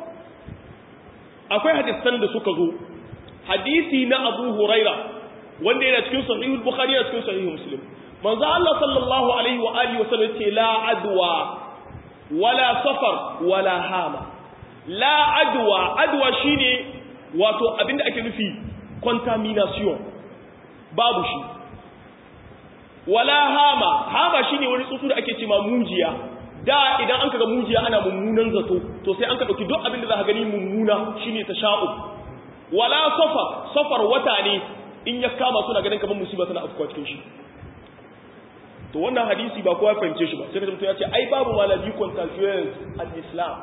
akwai hadisan da suka zo hadisi na abu huraira wanda yana cikin sahihul bukhari yana cikin sahihul muslim manzo Allah sallallahu alaihi wa alihi wa sallam ce la adwa wala safar wala hama la adwa adwa shine wato abinda ake nufi contamination babu shi wala hama hama shine wani tsuntsu da ake cewa mujiya da idan an kaga mujiya ana mummunan zato to sai an ka dauki duk abinda za ka gani mummuna shine tasha'u wala safar safar wata ne in ya kama suna ganin kamar musiba tana afkuwa cikin shi to wannan hadisi ba kowa fahimce shi ba sai ka mutum ya ce ai babu malabi contagious al-islam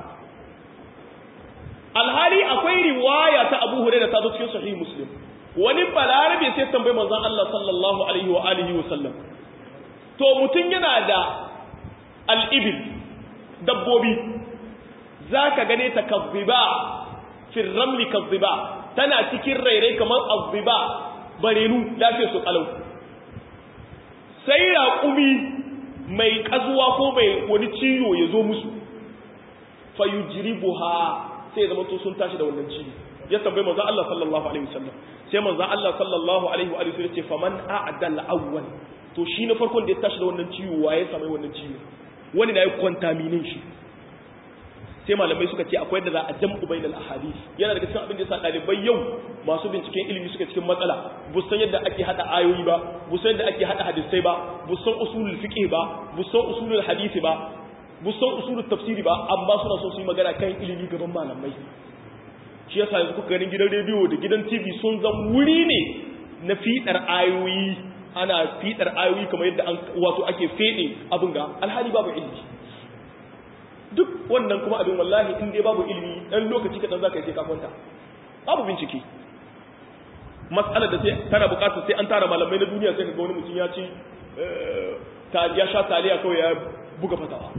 alhali akwai riwaya ta Abu Hurairah ta zo cikin sahih Muslim wani balarabe sai tambayi manzon Allah sallallahu alaihi wa alihi wa sallam to mutun yana da al-ibil dabbobi zaka gane ta kadhiba fi ramli kadhiba tana cikin rairai kamar azziba barenu lafiya su kalau sai raƙumi mai ƙazuwa ko mai wani ciwo ya zo musu fayujribuha sai zama to sun tashi da wannan ciwo ya tambayi manzo Allah sallallahu alaihi wasallam sai manzo Allah sallallahu alaihi wa alihi ya ce faman a'dal awwal to shi na farkon da ya tashi da wannan ciwo waye samai wannan ciwo wani na yi contamination shi sai malamai suka ce akwai da za a jam'u bainal ahadith yana daga cikin abin da yasa dalibai yau masu binciken ilimi suka cikin matsala bu san yadda ake hada ayoyi ba bu san yadda ake hada hadisai ba bu san usulul fiqh ba bu san usulul hadisi ba bu san usulul tafsiri ba amma suna so su yi magana kan ilimi gaban malamai shi yasa yanzu kuka ganin gidan rediyo da gidan TV sun zan wuri ne na fidar ayoyi ana fidar ayoyi kamar yadda an wato ake fede abin ga alhali babu ilimi duk wannan kuma abin wallahi in dai babu ilimi dan lokaci kadan zaka yi sai ka kwanta babu bincike mas'alar da sai tana bukatar sai an tara malamai na duniya sai ka ga wani mutum ya ci ta ya sha taliya kawai ya buga fatawa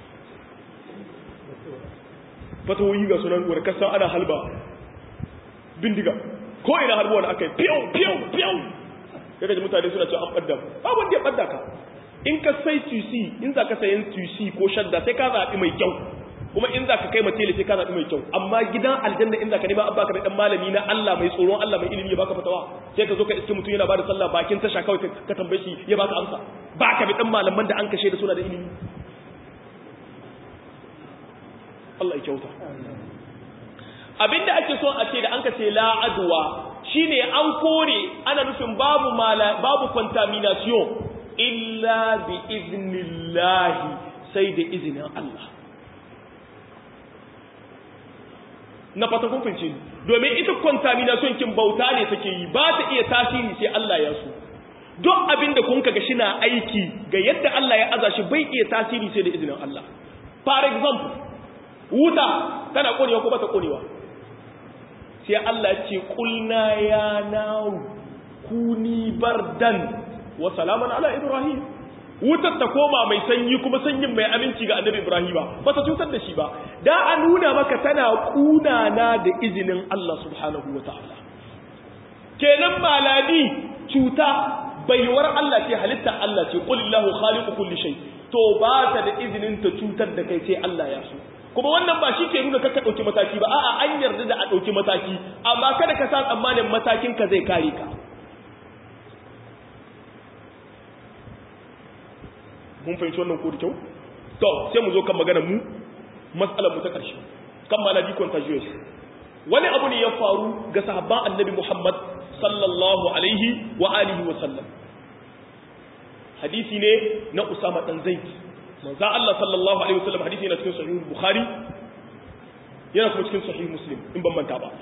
fatawoyi ga sunan wani kasan ana halba bindiga ko ina halba wani aka yi piyau piyau piyau ya gaji mutane suna cewa an ɓadda babu wanda ya ɓadda ka in ka sai tusi in za ka sayan tusi ko shadda sai ka zaɓi mai kyau kuma in za ka kai mace sai ka zaɓi mai kyau amma gidan aljanna in za ka nema an baka da ɗan malami na Allah mai tsoron Allah mai ilimi ya baka fatawa sai ka zo ka iske mutum yana bada sallah bakin tasha kawai ka tambaye shi ya baka amsa baka bi ɗan malaman da an kashe da suna da ilimi Allah ya kyauta abinda ake so a ce da an ka ce la adwa shine an kore ana nufin babu mala babu contamination illa bi iznillahi sai da izinin Allah na fata kun fince domin ita contamination kin bauta ne take yi ba ta iya tasiri sai Allah ya so duk abin da kun kaga shi na aiki ga yadda Allah ya aza shi bai iya tasiri sai da izinin Allah for example wuta tana konewa ko bata konewa sai Allah ya ce kulna ya naru kuni bardan wa salaman ala ibrahim wutar ta koma mai sanyi kuma sanyin mai aminci ga annabi ibrahima ba ta cutar da shi ba da an nuna maka tana kunana da izinin Allah subhanahu wa ta'ala kenan maladi cuta baiwar Allah ce halitta Allah ce qulillahu khaliqu kulli shay to ba ta da izinin ta cutar da kai sai Allah ya so kuma wannan ba shi ke nuna ka dauki mataki ba a'a an yarda da a dauki mataki amma kada ka sa tsammanin matakin ka zai kare ka mun fahimci wannan ko da kyau to sai mu zo kan magana mu mas'alar mu ta ƙarshe kan maladi contagious wani abu ne ya faru ga sahabban annabi Muhammad sallallahu alaihi wa alihi wa sallam hadisi ne na Usama dan Zaid manzo Allah sallallahu alaihi wa sallam hadisi ne cikin sahih Bukhari yana kuma cikin sahih Muslim in ban manta ba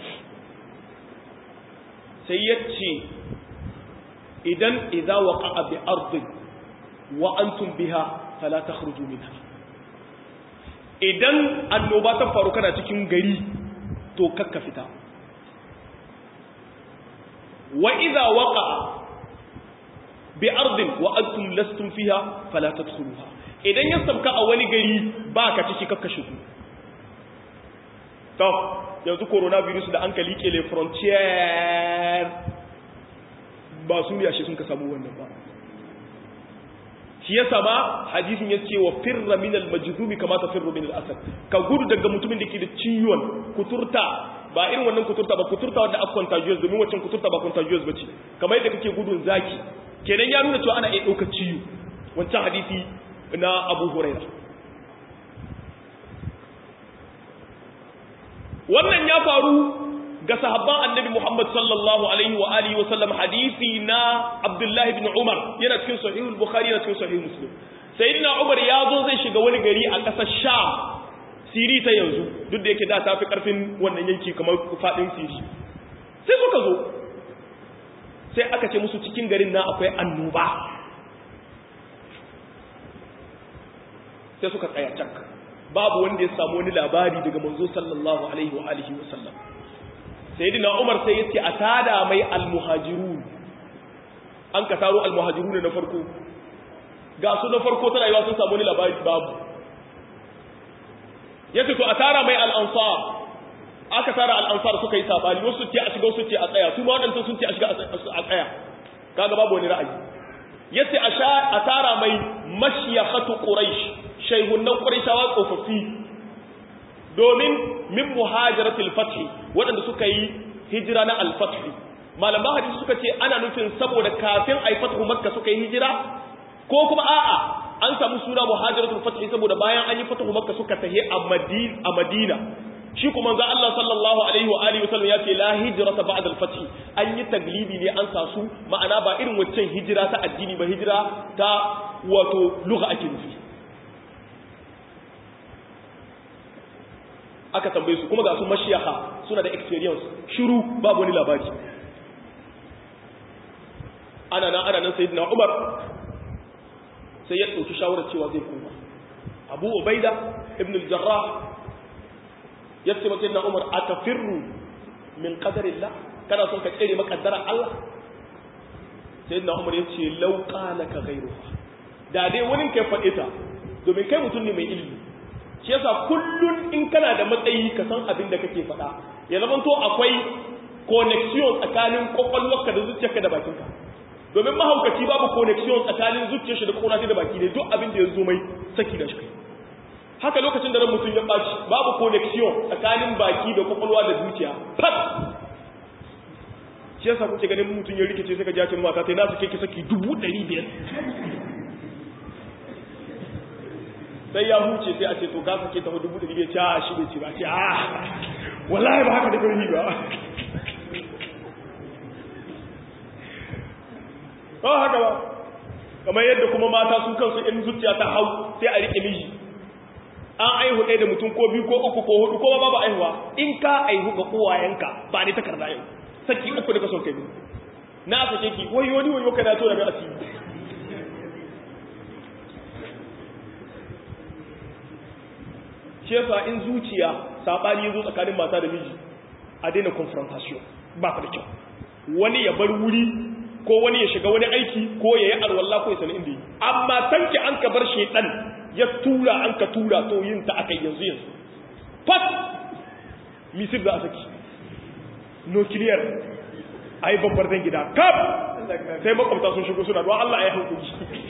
sai yace idan idza waqa'a bi ardin wa antum biha fala takhruju minha idan annoba ta faru kana cikin gari to kakka fita wa idza waqa'a bi ardin wa antum lastum fiha fala tadkhuluha idan ya sabka a wani gari baka ciki kakka shigo to yanzu coronavirus da an kalike le frontier ba su ne ashe sun ka samu wannan ba shi yasa ba hadisin ya ce wa firra min al-majzumi kama tafirru min al-asad ka gudu daga mutumin da ke da ciwon kuturta ba irin wannan kuturta ba kuturta wanda aka contagious domin wancan kuturta ba contagious bace kamar yadda kake gudun zaki kenan ya nuna cewa ana iya ɗaukar ciwo wancan hadisi na Abu Huraira wannan ya faru ga sahabban annabi Muhammad sallallahu alaihi wa alihi wa sallam hadisi na Abdullah ibn Umar yana cikin sahih al-Bukhari yana cikin sahih Muslim sayyidina Umar ya zo zai shiga wani gari a ƙasar Sham Siri ta yanzu duk da yake da ta fi karfin wannan yanki kamar fadin Siri sai suka zo sai aka ce musu cikin garin na akwai annoba sai suka tsaya cak babu wanda ya samu wani labari daga manzo sallallahu alaihi wa alihi wa sallam sayyidina umar sai yace a tada mai almuhajirun an ka taro almuhajirun na farko ga su na farko tana yiwa sun samu ni labari babu yace to a tara mai al-ansar aka tara al-ansar suka yi sabani wasu ce a shiga wasu ce a tsaya su ma wadanda sun ce a shiga a tsaya kaga babu wani ra'ayi yace a sha a tara mai mashyahatu quraish shayhunan quraishawa tsofaffi domin min muhajiratul fath waɗanda suka yi hijira na al-fath malaman hadisi suka ce ana nufin saboda kafin ai fathu makka suka yi hijira ko kuma a'a an samu suna muhajiratul fath saboda bayan an yi fathu makka suka tahi a madina a madina shi kuma ga Allah sallallahu alaihi wa alihi wasallam ya ce la hijrata ba'da al-fath an yi taglibi ne an sa su ma'ana ba irin waccan hijira ta addini ba hijira ta wato lugha ake nufi aka tambaye su kuma ga su mashiyaha suna da experience shiru babu wani labari ana nan ana nan sayyidina Umar sai ya dauki shawarar cewa zai koma Abu Ubaida ibn al-Jarrah ya ce sayyidina Umar atafirru min qadarillah kana son ka tsere makaddara Allah sayyidina Umar ya ce law qala ka ghayruha da dai wani kai faɗe ta domin kai mutum ne mai ilimi shi yasa kullun in kana da matsayi ka san abin da kake faɗa ya zama to akwai connection tsakanin kwakwalwarka da zuciyarka da bakinka domin mahaukaci babu connection tsakanin zuciyar shi da kwakwalwa da baki ne duk abin da ya zo mai saki da shi haka lokacin da ran mutum ya ɓaci babu connection tsakanin baki da kwakwalwa da zuciya fat shi yasa kuke ganin mutum ya rikice sai ka ji mata sai na su ke saki dubu ɗari biyar sai ya huce sai a ce to ka sake ta dubu da ribe ta shi bai ce ba ce ah wallahi ba haka da gari ba ba haka ba kamar yadda kuma mata su kansu in zuciya ta hau sai a rike miji an aihu ɗaya da mutum ko biyu ko uku ko hudu ko babu aihuwa in ka aihu ga uwayenka ba ne takarda yau saki uku da ka son kai na sake ki wai wani wani kana to da mai asiri shefa in zuciya sabani yazo tsakanin mata da miji a daina confrontation ba ta da kyau wani ya bar wuri ko wani ya shiga wani aiki ko ya yi arwalla ko ya sani inda yi amma tanki an ka bar shedan ya tura an ka tura to yin ta aka yanzu yanzu fat misir da a saki nukiliyar a yi babbar dan gida kaf sai makwabta sun shigo suna don Allah ya hankuli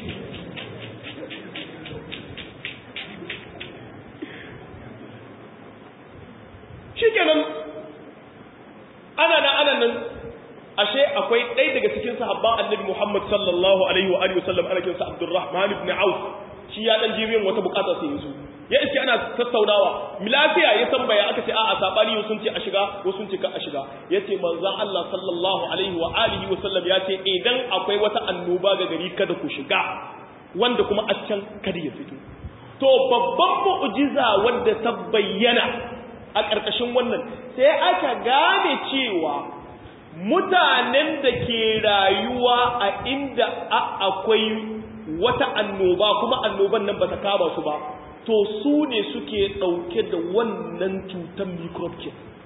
shi kenan ana nan ana nan ashe akwai ɗaya daga cikin sahabban annabi Muhammad sallallahu alaihi wa alihi wasallam ana kinsa Abdurrahman ibn Auf shi ya dan jibiyan wata bukata sai yazo ya iske ana tattaunawa lafiya ya tambaya aka ce a'a sabani sun ce a shiga wasu sun ce ka a shiga yace manzon Allah sallallahu alaihi wa alihi wasallam ya ce idan akwai wata annoba ga gari kada ku shiga wanda kuma a can kada ya fito to babban mu'jiza wanda ta bayyana a ƙarƙashin wannan sai aka gane cewa mutanen da ke rayuwa a inda akwai wata annoba kuma annoban nan ba ta kama su ba to su ne suke ɗauke da wannan cutar microbe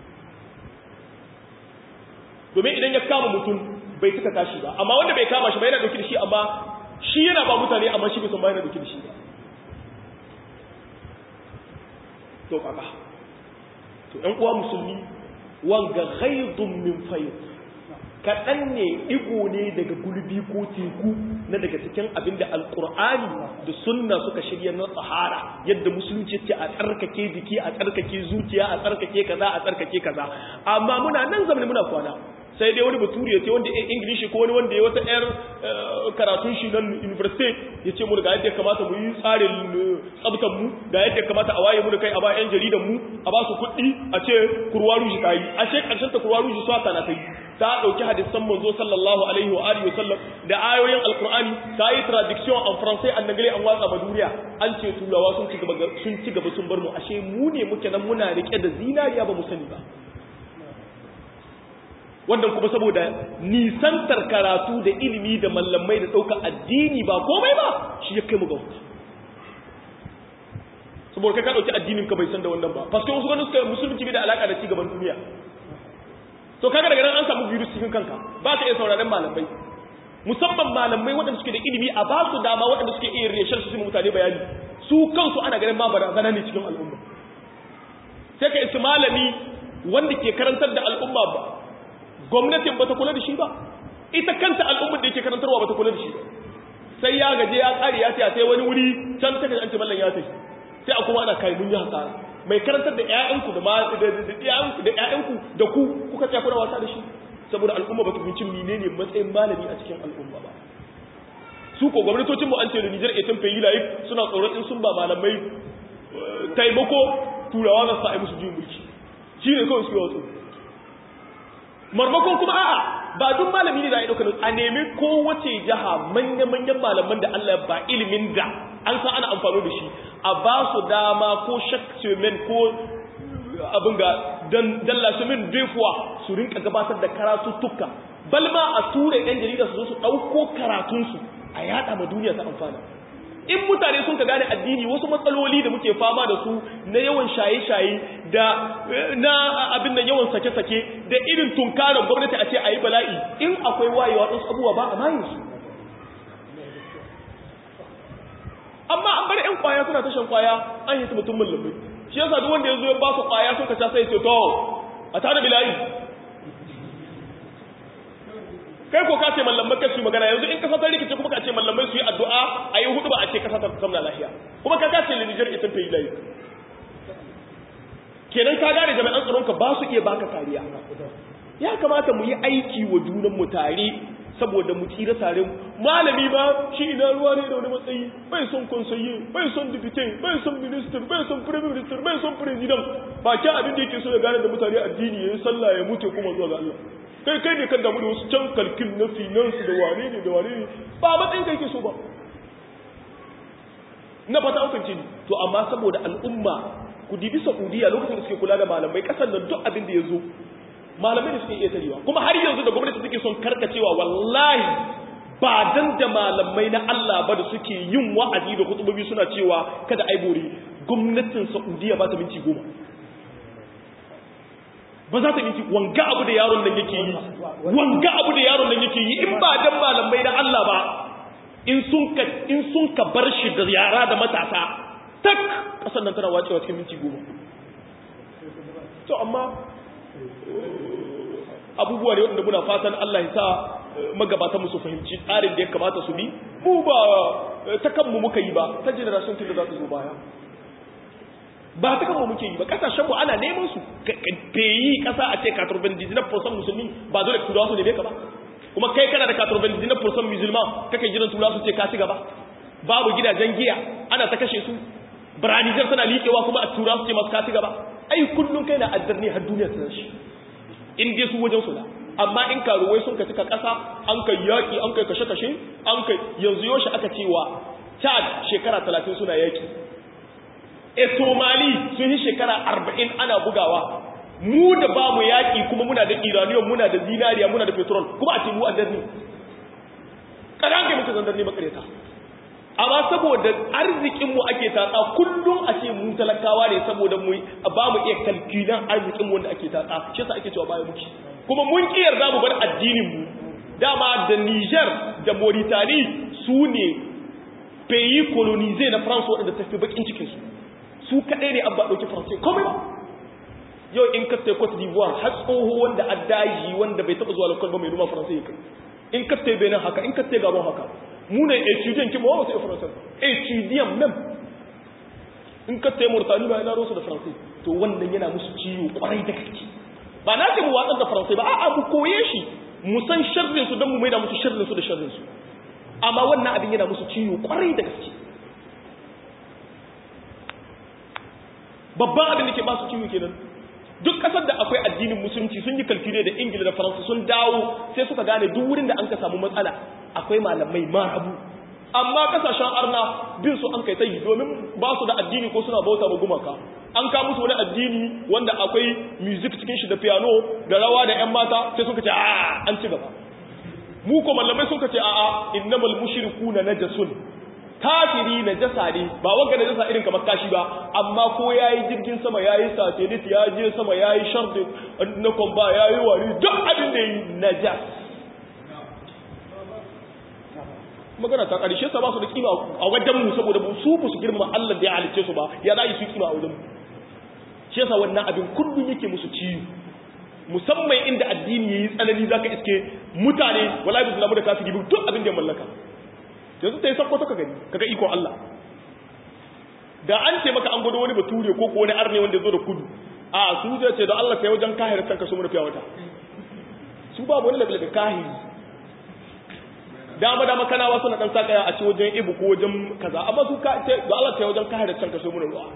domin idan ya kama mutum bai suka tashi ba amma wanda bai kama shi ba yana ɗauke da shi amma shi yana ba mutane amma shi bai san ba yana ɗauke da shi ba to kaka to ɗan uwa musulmi wanga ghaidun min fayyid kaɗan ne ɗigo ne daga gulbi ko teku na daga cikin abin da alƙur'ani da sunna suka shirya na tsahara yadda musulunci ce a tsarkake jiki a tsarkake zuciya a tsarkake kaza a tsarkake kaza amma muna nan zamani muna kwana sai dai wani bature ya ce wanda ya ingilishi ko wani wanda ya wata yar karatun shi nan university ya ce mu ga yadda ya kamata mu yi tsarin tsabtan mu ga yadda ya kamata a waye mu da kai a ba yan jaridan mu a ba su kuɗi a ce kurwa ruji ta yi a ce ƙarshen ta kurwa ruji swata na ta yi ta ɗauki hadisan manzo sallallahu alaihi wa alihi wasallam da ayoyin alqur'ani ta yi traduction en français en anglais an watsa ba duniya an ce turawa sun ci gaba sun ci gaba sun bar mu ashe mu ne muke nan muna rike da zinariya ba mu sani ba wannan kuma saboda nisantar karatu da ilimi da mallamai da ɗaukar addini ba komai ba shi ya kai mu ga wuta saboda kai ka ɗauki addinin ka bai san da wannan ba paske wasu ganin suka musulunci bai da alaƙa da ci gaban duniya to kaga daga nan an samu virus cikin kanka ba ka iya sauraron malamai musamman malamai waɗanda suke da ilimi a ba su dama waɗanda suke iya reshar su mutane bayani su kansu ana ganin ma barazana ne cikin al'umma sai ka isi malami wanda ke karantar da al'umma ba gwamnatin ba ta kula da shi ba ita kanta al'ummar da yake karantarwa ba ta kula da shi ba sai ya gaje ya tsari ya tsaya sai wani wuri can ta an ce mallan ya tafi sai a kuma ana kai mun yi hasara mai karantar da ƴaƴanku da ƴaƴanku da ƴaƴanku da ku kuka tsaya kuna wasa da shi saboda al'umma ba ta fahimci menene matsayin malami a cikin al'umma ba su ko gwamnatocin mu an ce da Niger etin fayi life suna tsoron in sun ba malamai taimako turawa za su sa musu juyin mulki shi ne kawai su yi wasu marmakon kuma a'a ba duk malami ne da ya dauka a nemi kowace jiha manya-manyan malaman da Allah ba ilimin da an san ana amfani da shi a ba su dama ko shakcemen ko abin ga dallashimin defuwa su rinka gabatar da karatuttuka balma a tura yan jarida su zo su ɗauko karatunsu a yada ma duniya ta amfana in mutane sun ka gane addini wasu matsaloli da muke fama da su na yawan shaye-shaye da na abin da yawan sake-sake da irin tunkarar gwamnati a ce a yi bala'i in akwai wayewa ɗansu abubuwa ba a mayin su amma an bar 'yan kwaya suna tashan kwaya an yi su mutum mulmai shi yasa duk wanda ya zo ya ba su kwaya sun ka ca sai ce to a tare bila'i kai ko ka ce mallamai kai su magana yanzu in kasa ta rikice kuma ka ce mallamai su yi addu'a a yi hudu ba a ce kasa ta zamna lafiya kuma ka kace Niger ita ta yi layi kenan ka gane jami'an tsaron ka ba su iya baka kariya ya kamata mu yi aiki wa junan mu tare saboda mu tsira tare malami ba shi ina ruwa ne da wani matsayi bai son konsaye bai son dipite bai son minister bai son prime minister bai son president ba kyan abin da yake so ya gane da mutane addini ya yi sallah ya mutu kuma zuwa ga Allah kai kai ne kan damu da wasu can kalkin na finance da wane ne da wane ne ba matsayin kai ke so ba na fata an fahimci to amma saboda al'umma ku dibi Saudiya lokacin da suke kula da malamai kasar da duk abin da ya zo malamai da suke iya tarewa kuma har yanzu da gwamnati suke son karkacewa wallahi ba dan da malamai na Allah ba da suke yin wa'azi da kutubobi suna cewa kada ai bore gwamnatin Saudiya ba ta minti goma ba za ta minti wanga abu da yaron nan yake yi wanga abu da yaron nan yake yi in ba dan malamai na Allah ba in sun ka in sun ka bar shi da yara da matasa tak kasar nan tana wacewa cikin minti goma to amma abubuwa ne wanda muna fatan Allah ya sa magabatan mu su fahimci tsarin da ya kamata su bi mu ba ta kanmu muka yi ba ta generation tun da za su zo baya ba ta kanmu muke yi ba kasashen mu ana neman su peyi kasa a ce 99% musulmi ba dole turawa su ne ka ba kuma kai kana da 99% musulman kake jiran turawa su ce ka ci gaba babu gidajen giya ana ta kashe su biranijar tana liƙewa kuma a turawa su ce masu ka ci gaba ai kullum kai na addar ne har duniya ta shi in dai su wajen suna amma in karuwai sun ka cika ƙasa an kai yaƙi an kai kashe-kashe an kai yanzu yoshi aka cewa chad shekara talatin suna yaƙi etomali sun yi shekara arba'in ana bugawa mu da ba mu yaƙi kuma muna da iraniyon muna da zinariya muna da petrol kuma a ce mu addar ne ƙaran kai muka zandar ne makareta amma saboda arzikinmu ake tatsa kullum a ce mu talakawa ne saboda mu ba mu iya kalkilan arzikinmu wanda ake tatsa shi yasa ake cewa baya muke kuma mun ki yarda mu bar addinin mu dama da Niger da Mauritania su ne pays colonisé na France wanda ta fi bakin cikin su su kadai ne abba dauki France komai ba yau in ka tai Cote d'Ivoire har tsoho wanda addaji wanda bai taba zuwa lokacin ba mai numa France ya kai in ka tai Benin haka in ka tai Gabon haka mu ne étudiant ki ba wasu français étudiant même in ka tai Mauritania ba ina rosu da français to wannan yana musu ciwo kwarai da gaske ba na ce mu watsar da français ba a'a mu koye shi mu san sharrin su don mu maida musu sharrin su da sharrin su amma wannan abin yana musu ciwo kwarai da gaske babban abin da ke ba su ciwo kenan duk kasar da akwai addinin musulunci sun yi kalkire da ingila da faransa sun dawo sai suka gane duk wurin da an ka samu matsala akwai malamai marabu amma kasashen arna bin su an kai tayi domin ba su da addini ko suna bauta ma gumaka an ka musu wani addini wanda akwai music cikin shi da piano da rawa da yan mata sai suka ce a an ci gaba mu ko malamai suka ce a'a innamal mushrikuna najasun kafiri najasa ne ba wanga najasa irin kamar kashi ba amma ko yayi jirgin sama yayi satellite ya je sama yayi shardi na komba yayi wari duk abin da yi najas magana ta karshe sa ba su da kima a wajen mu saboda su ba su girma Allah da ya halice su ba ya za su kima a wajen mu shi yasa wannan abin kullum yake musu ciwo musamman inda addini yayi tsanani zaka iske mutane wallahi bisu lamu da kafiri duk abin da ya mallaka yanzu ta yi sakko ka gani kaga ikon Allah da an ce maka an gudu wani bature ko ko wani arne wanda zo da kudu a su zai ce da Allah kai wajen kahir can ka so mun fiya wata su babu wani labil da kahiri dama dama kana wasu na dan sakaya a ce wajen ibu ko wajen kaza amma su ka ce da Allah kai wajen kahir can ka so mun ruwa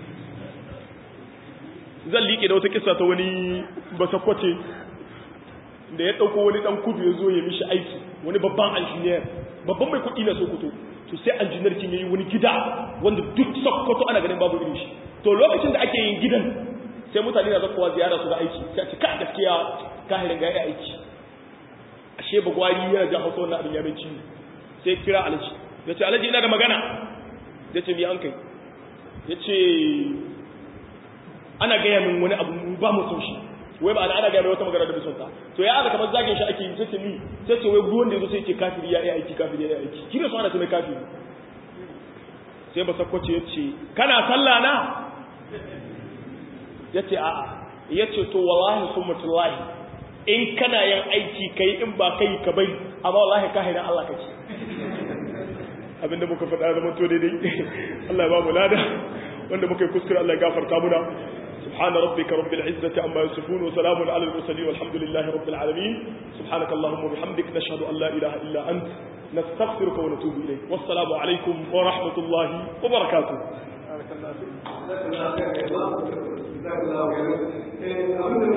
zan liƙe da wata kissa ta wani basakwace da ya ɗauko wani ɗan kudu ya zo ya mishi aiki wani babban injiniyar babban mai kuɗi na sokoto to sai injiniyar kin yayi wani gida wanda duk sokoto ana ganin babu irin shi to lokacin da ake yin gidan sai mutane na zakkowa ziyara su ga aiki sai a ce ka gaskiya kahirin ga ya aiki ashe bagwari yana jan hausa wannan abin ya mai ciwo sai kira alaji ya ce alaji ina da magana ya ce mi an kai ya ce ana gaya min wani abu ba mu son shi wai ba ana gaya mai wata magana da bisonta to ya aka kamar zagin shi ake yi sai ce mi sai ce wai ruwan da yazo sai ce kafiri ya yi aiki kafiri ya yi aiki kira su ana ce mai kafiri sai ba sakwace ya ce kana sallah na ya ce a'a ya ce to wallahi sun mutullahi in kana yin aiki kai in ba kai ka bai amma wallahi ka haina Allah kake abinda muka faɗa zama to daidai Allah ya ba mu lada wanda muka yi kuskure Allah ya gafarta muna سبحان ربك رب العزة عما يصفون وسلام على المرسلين والحمد لله رب العالمين سبحانك اللهم وبحمدك نشهد أن لا إله إلا أنت نستغفرك ونتوب إليك والسلام عليكم ورحمة الله وبركاته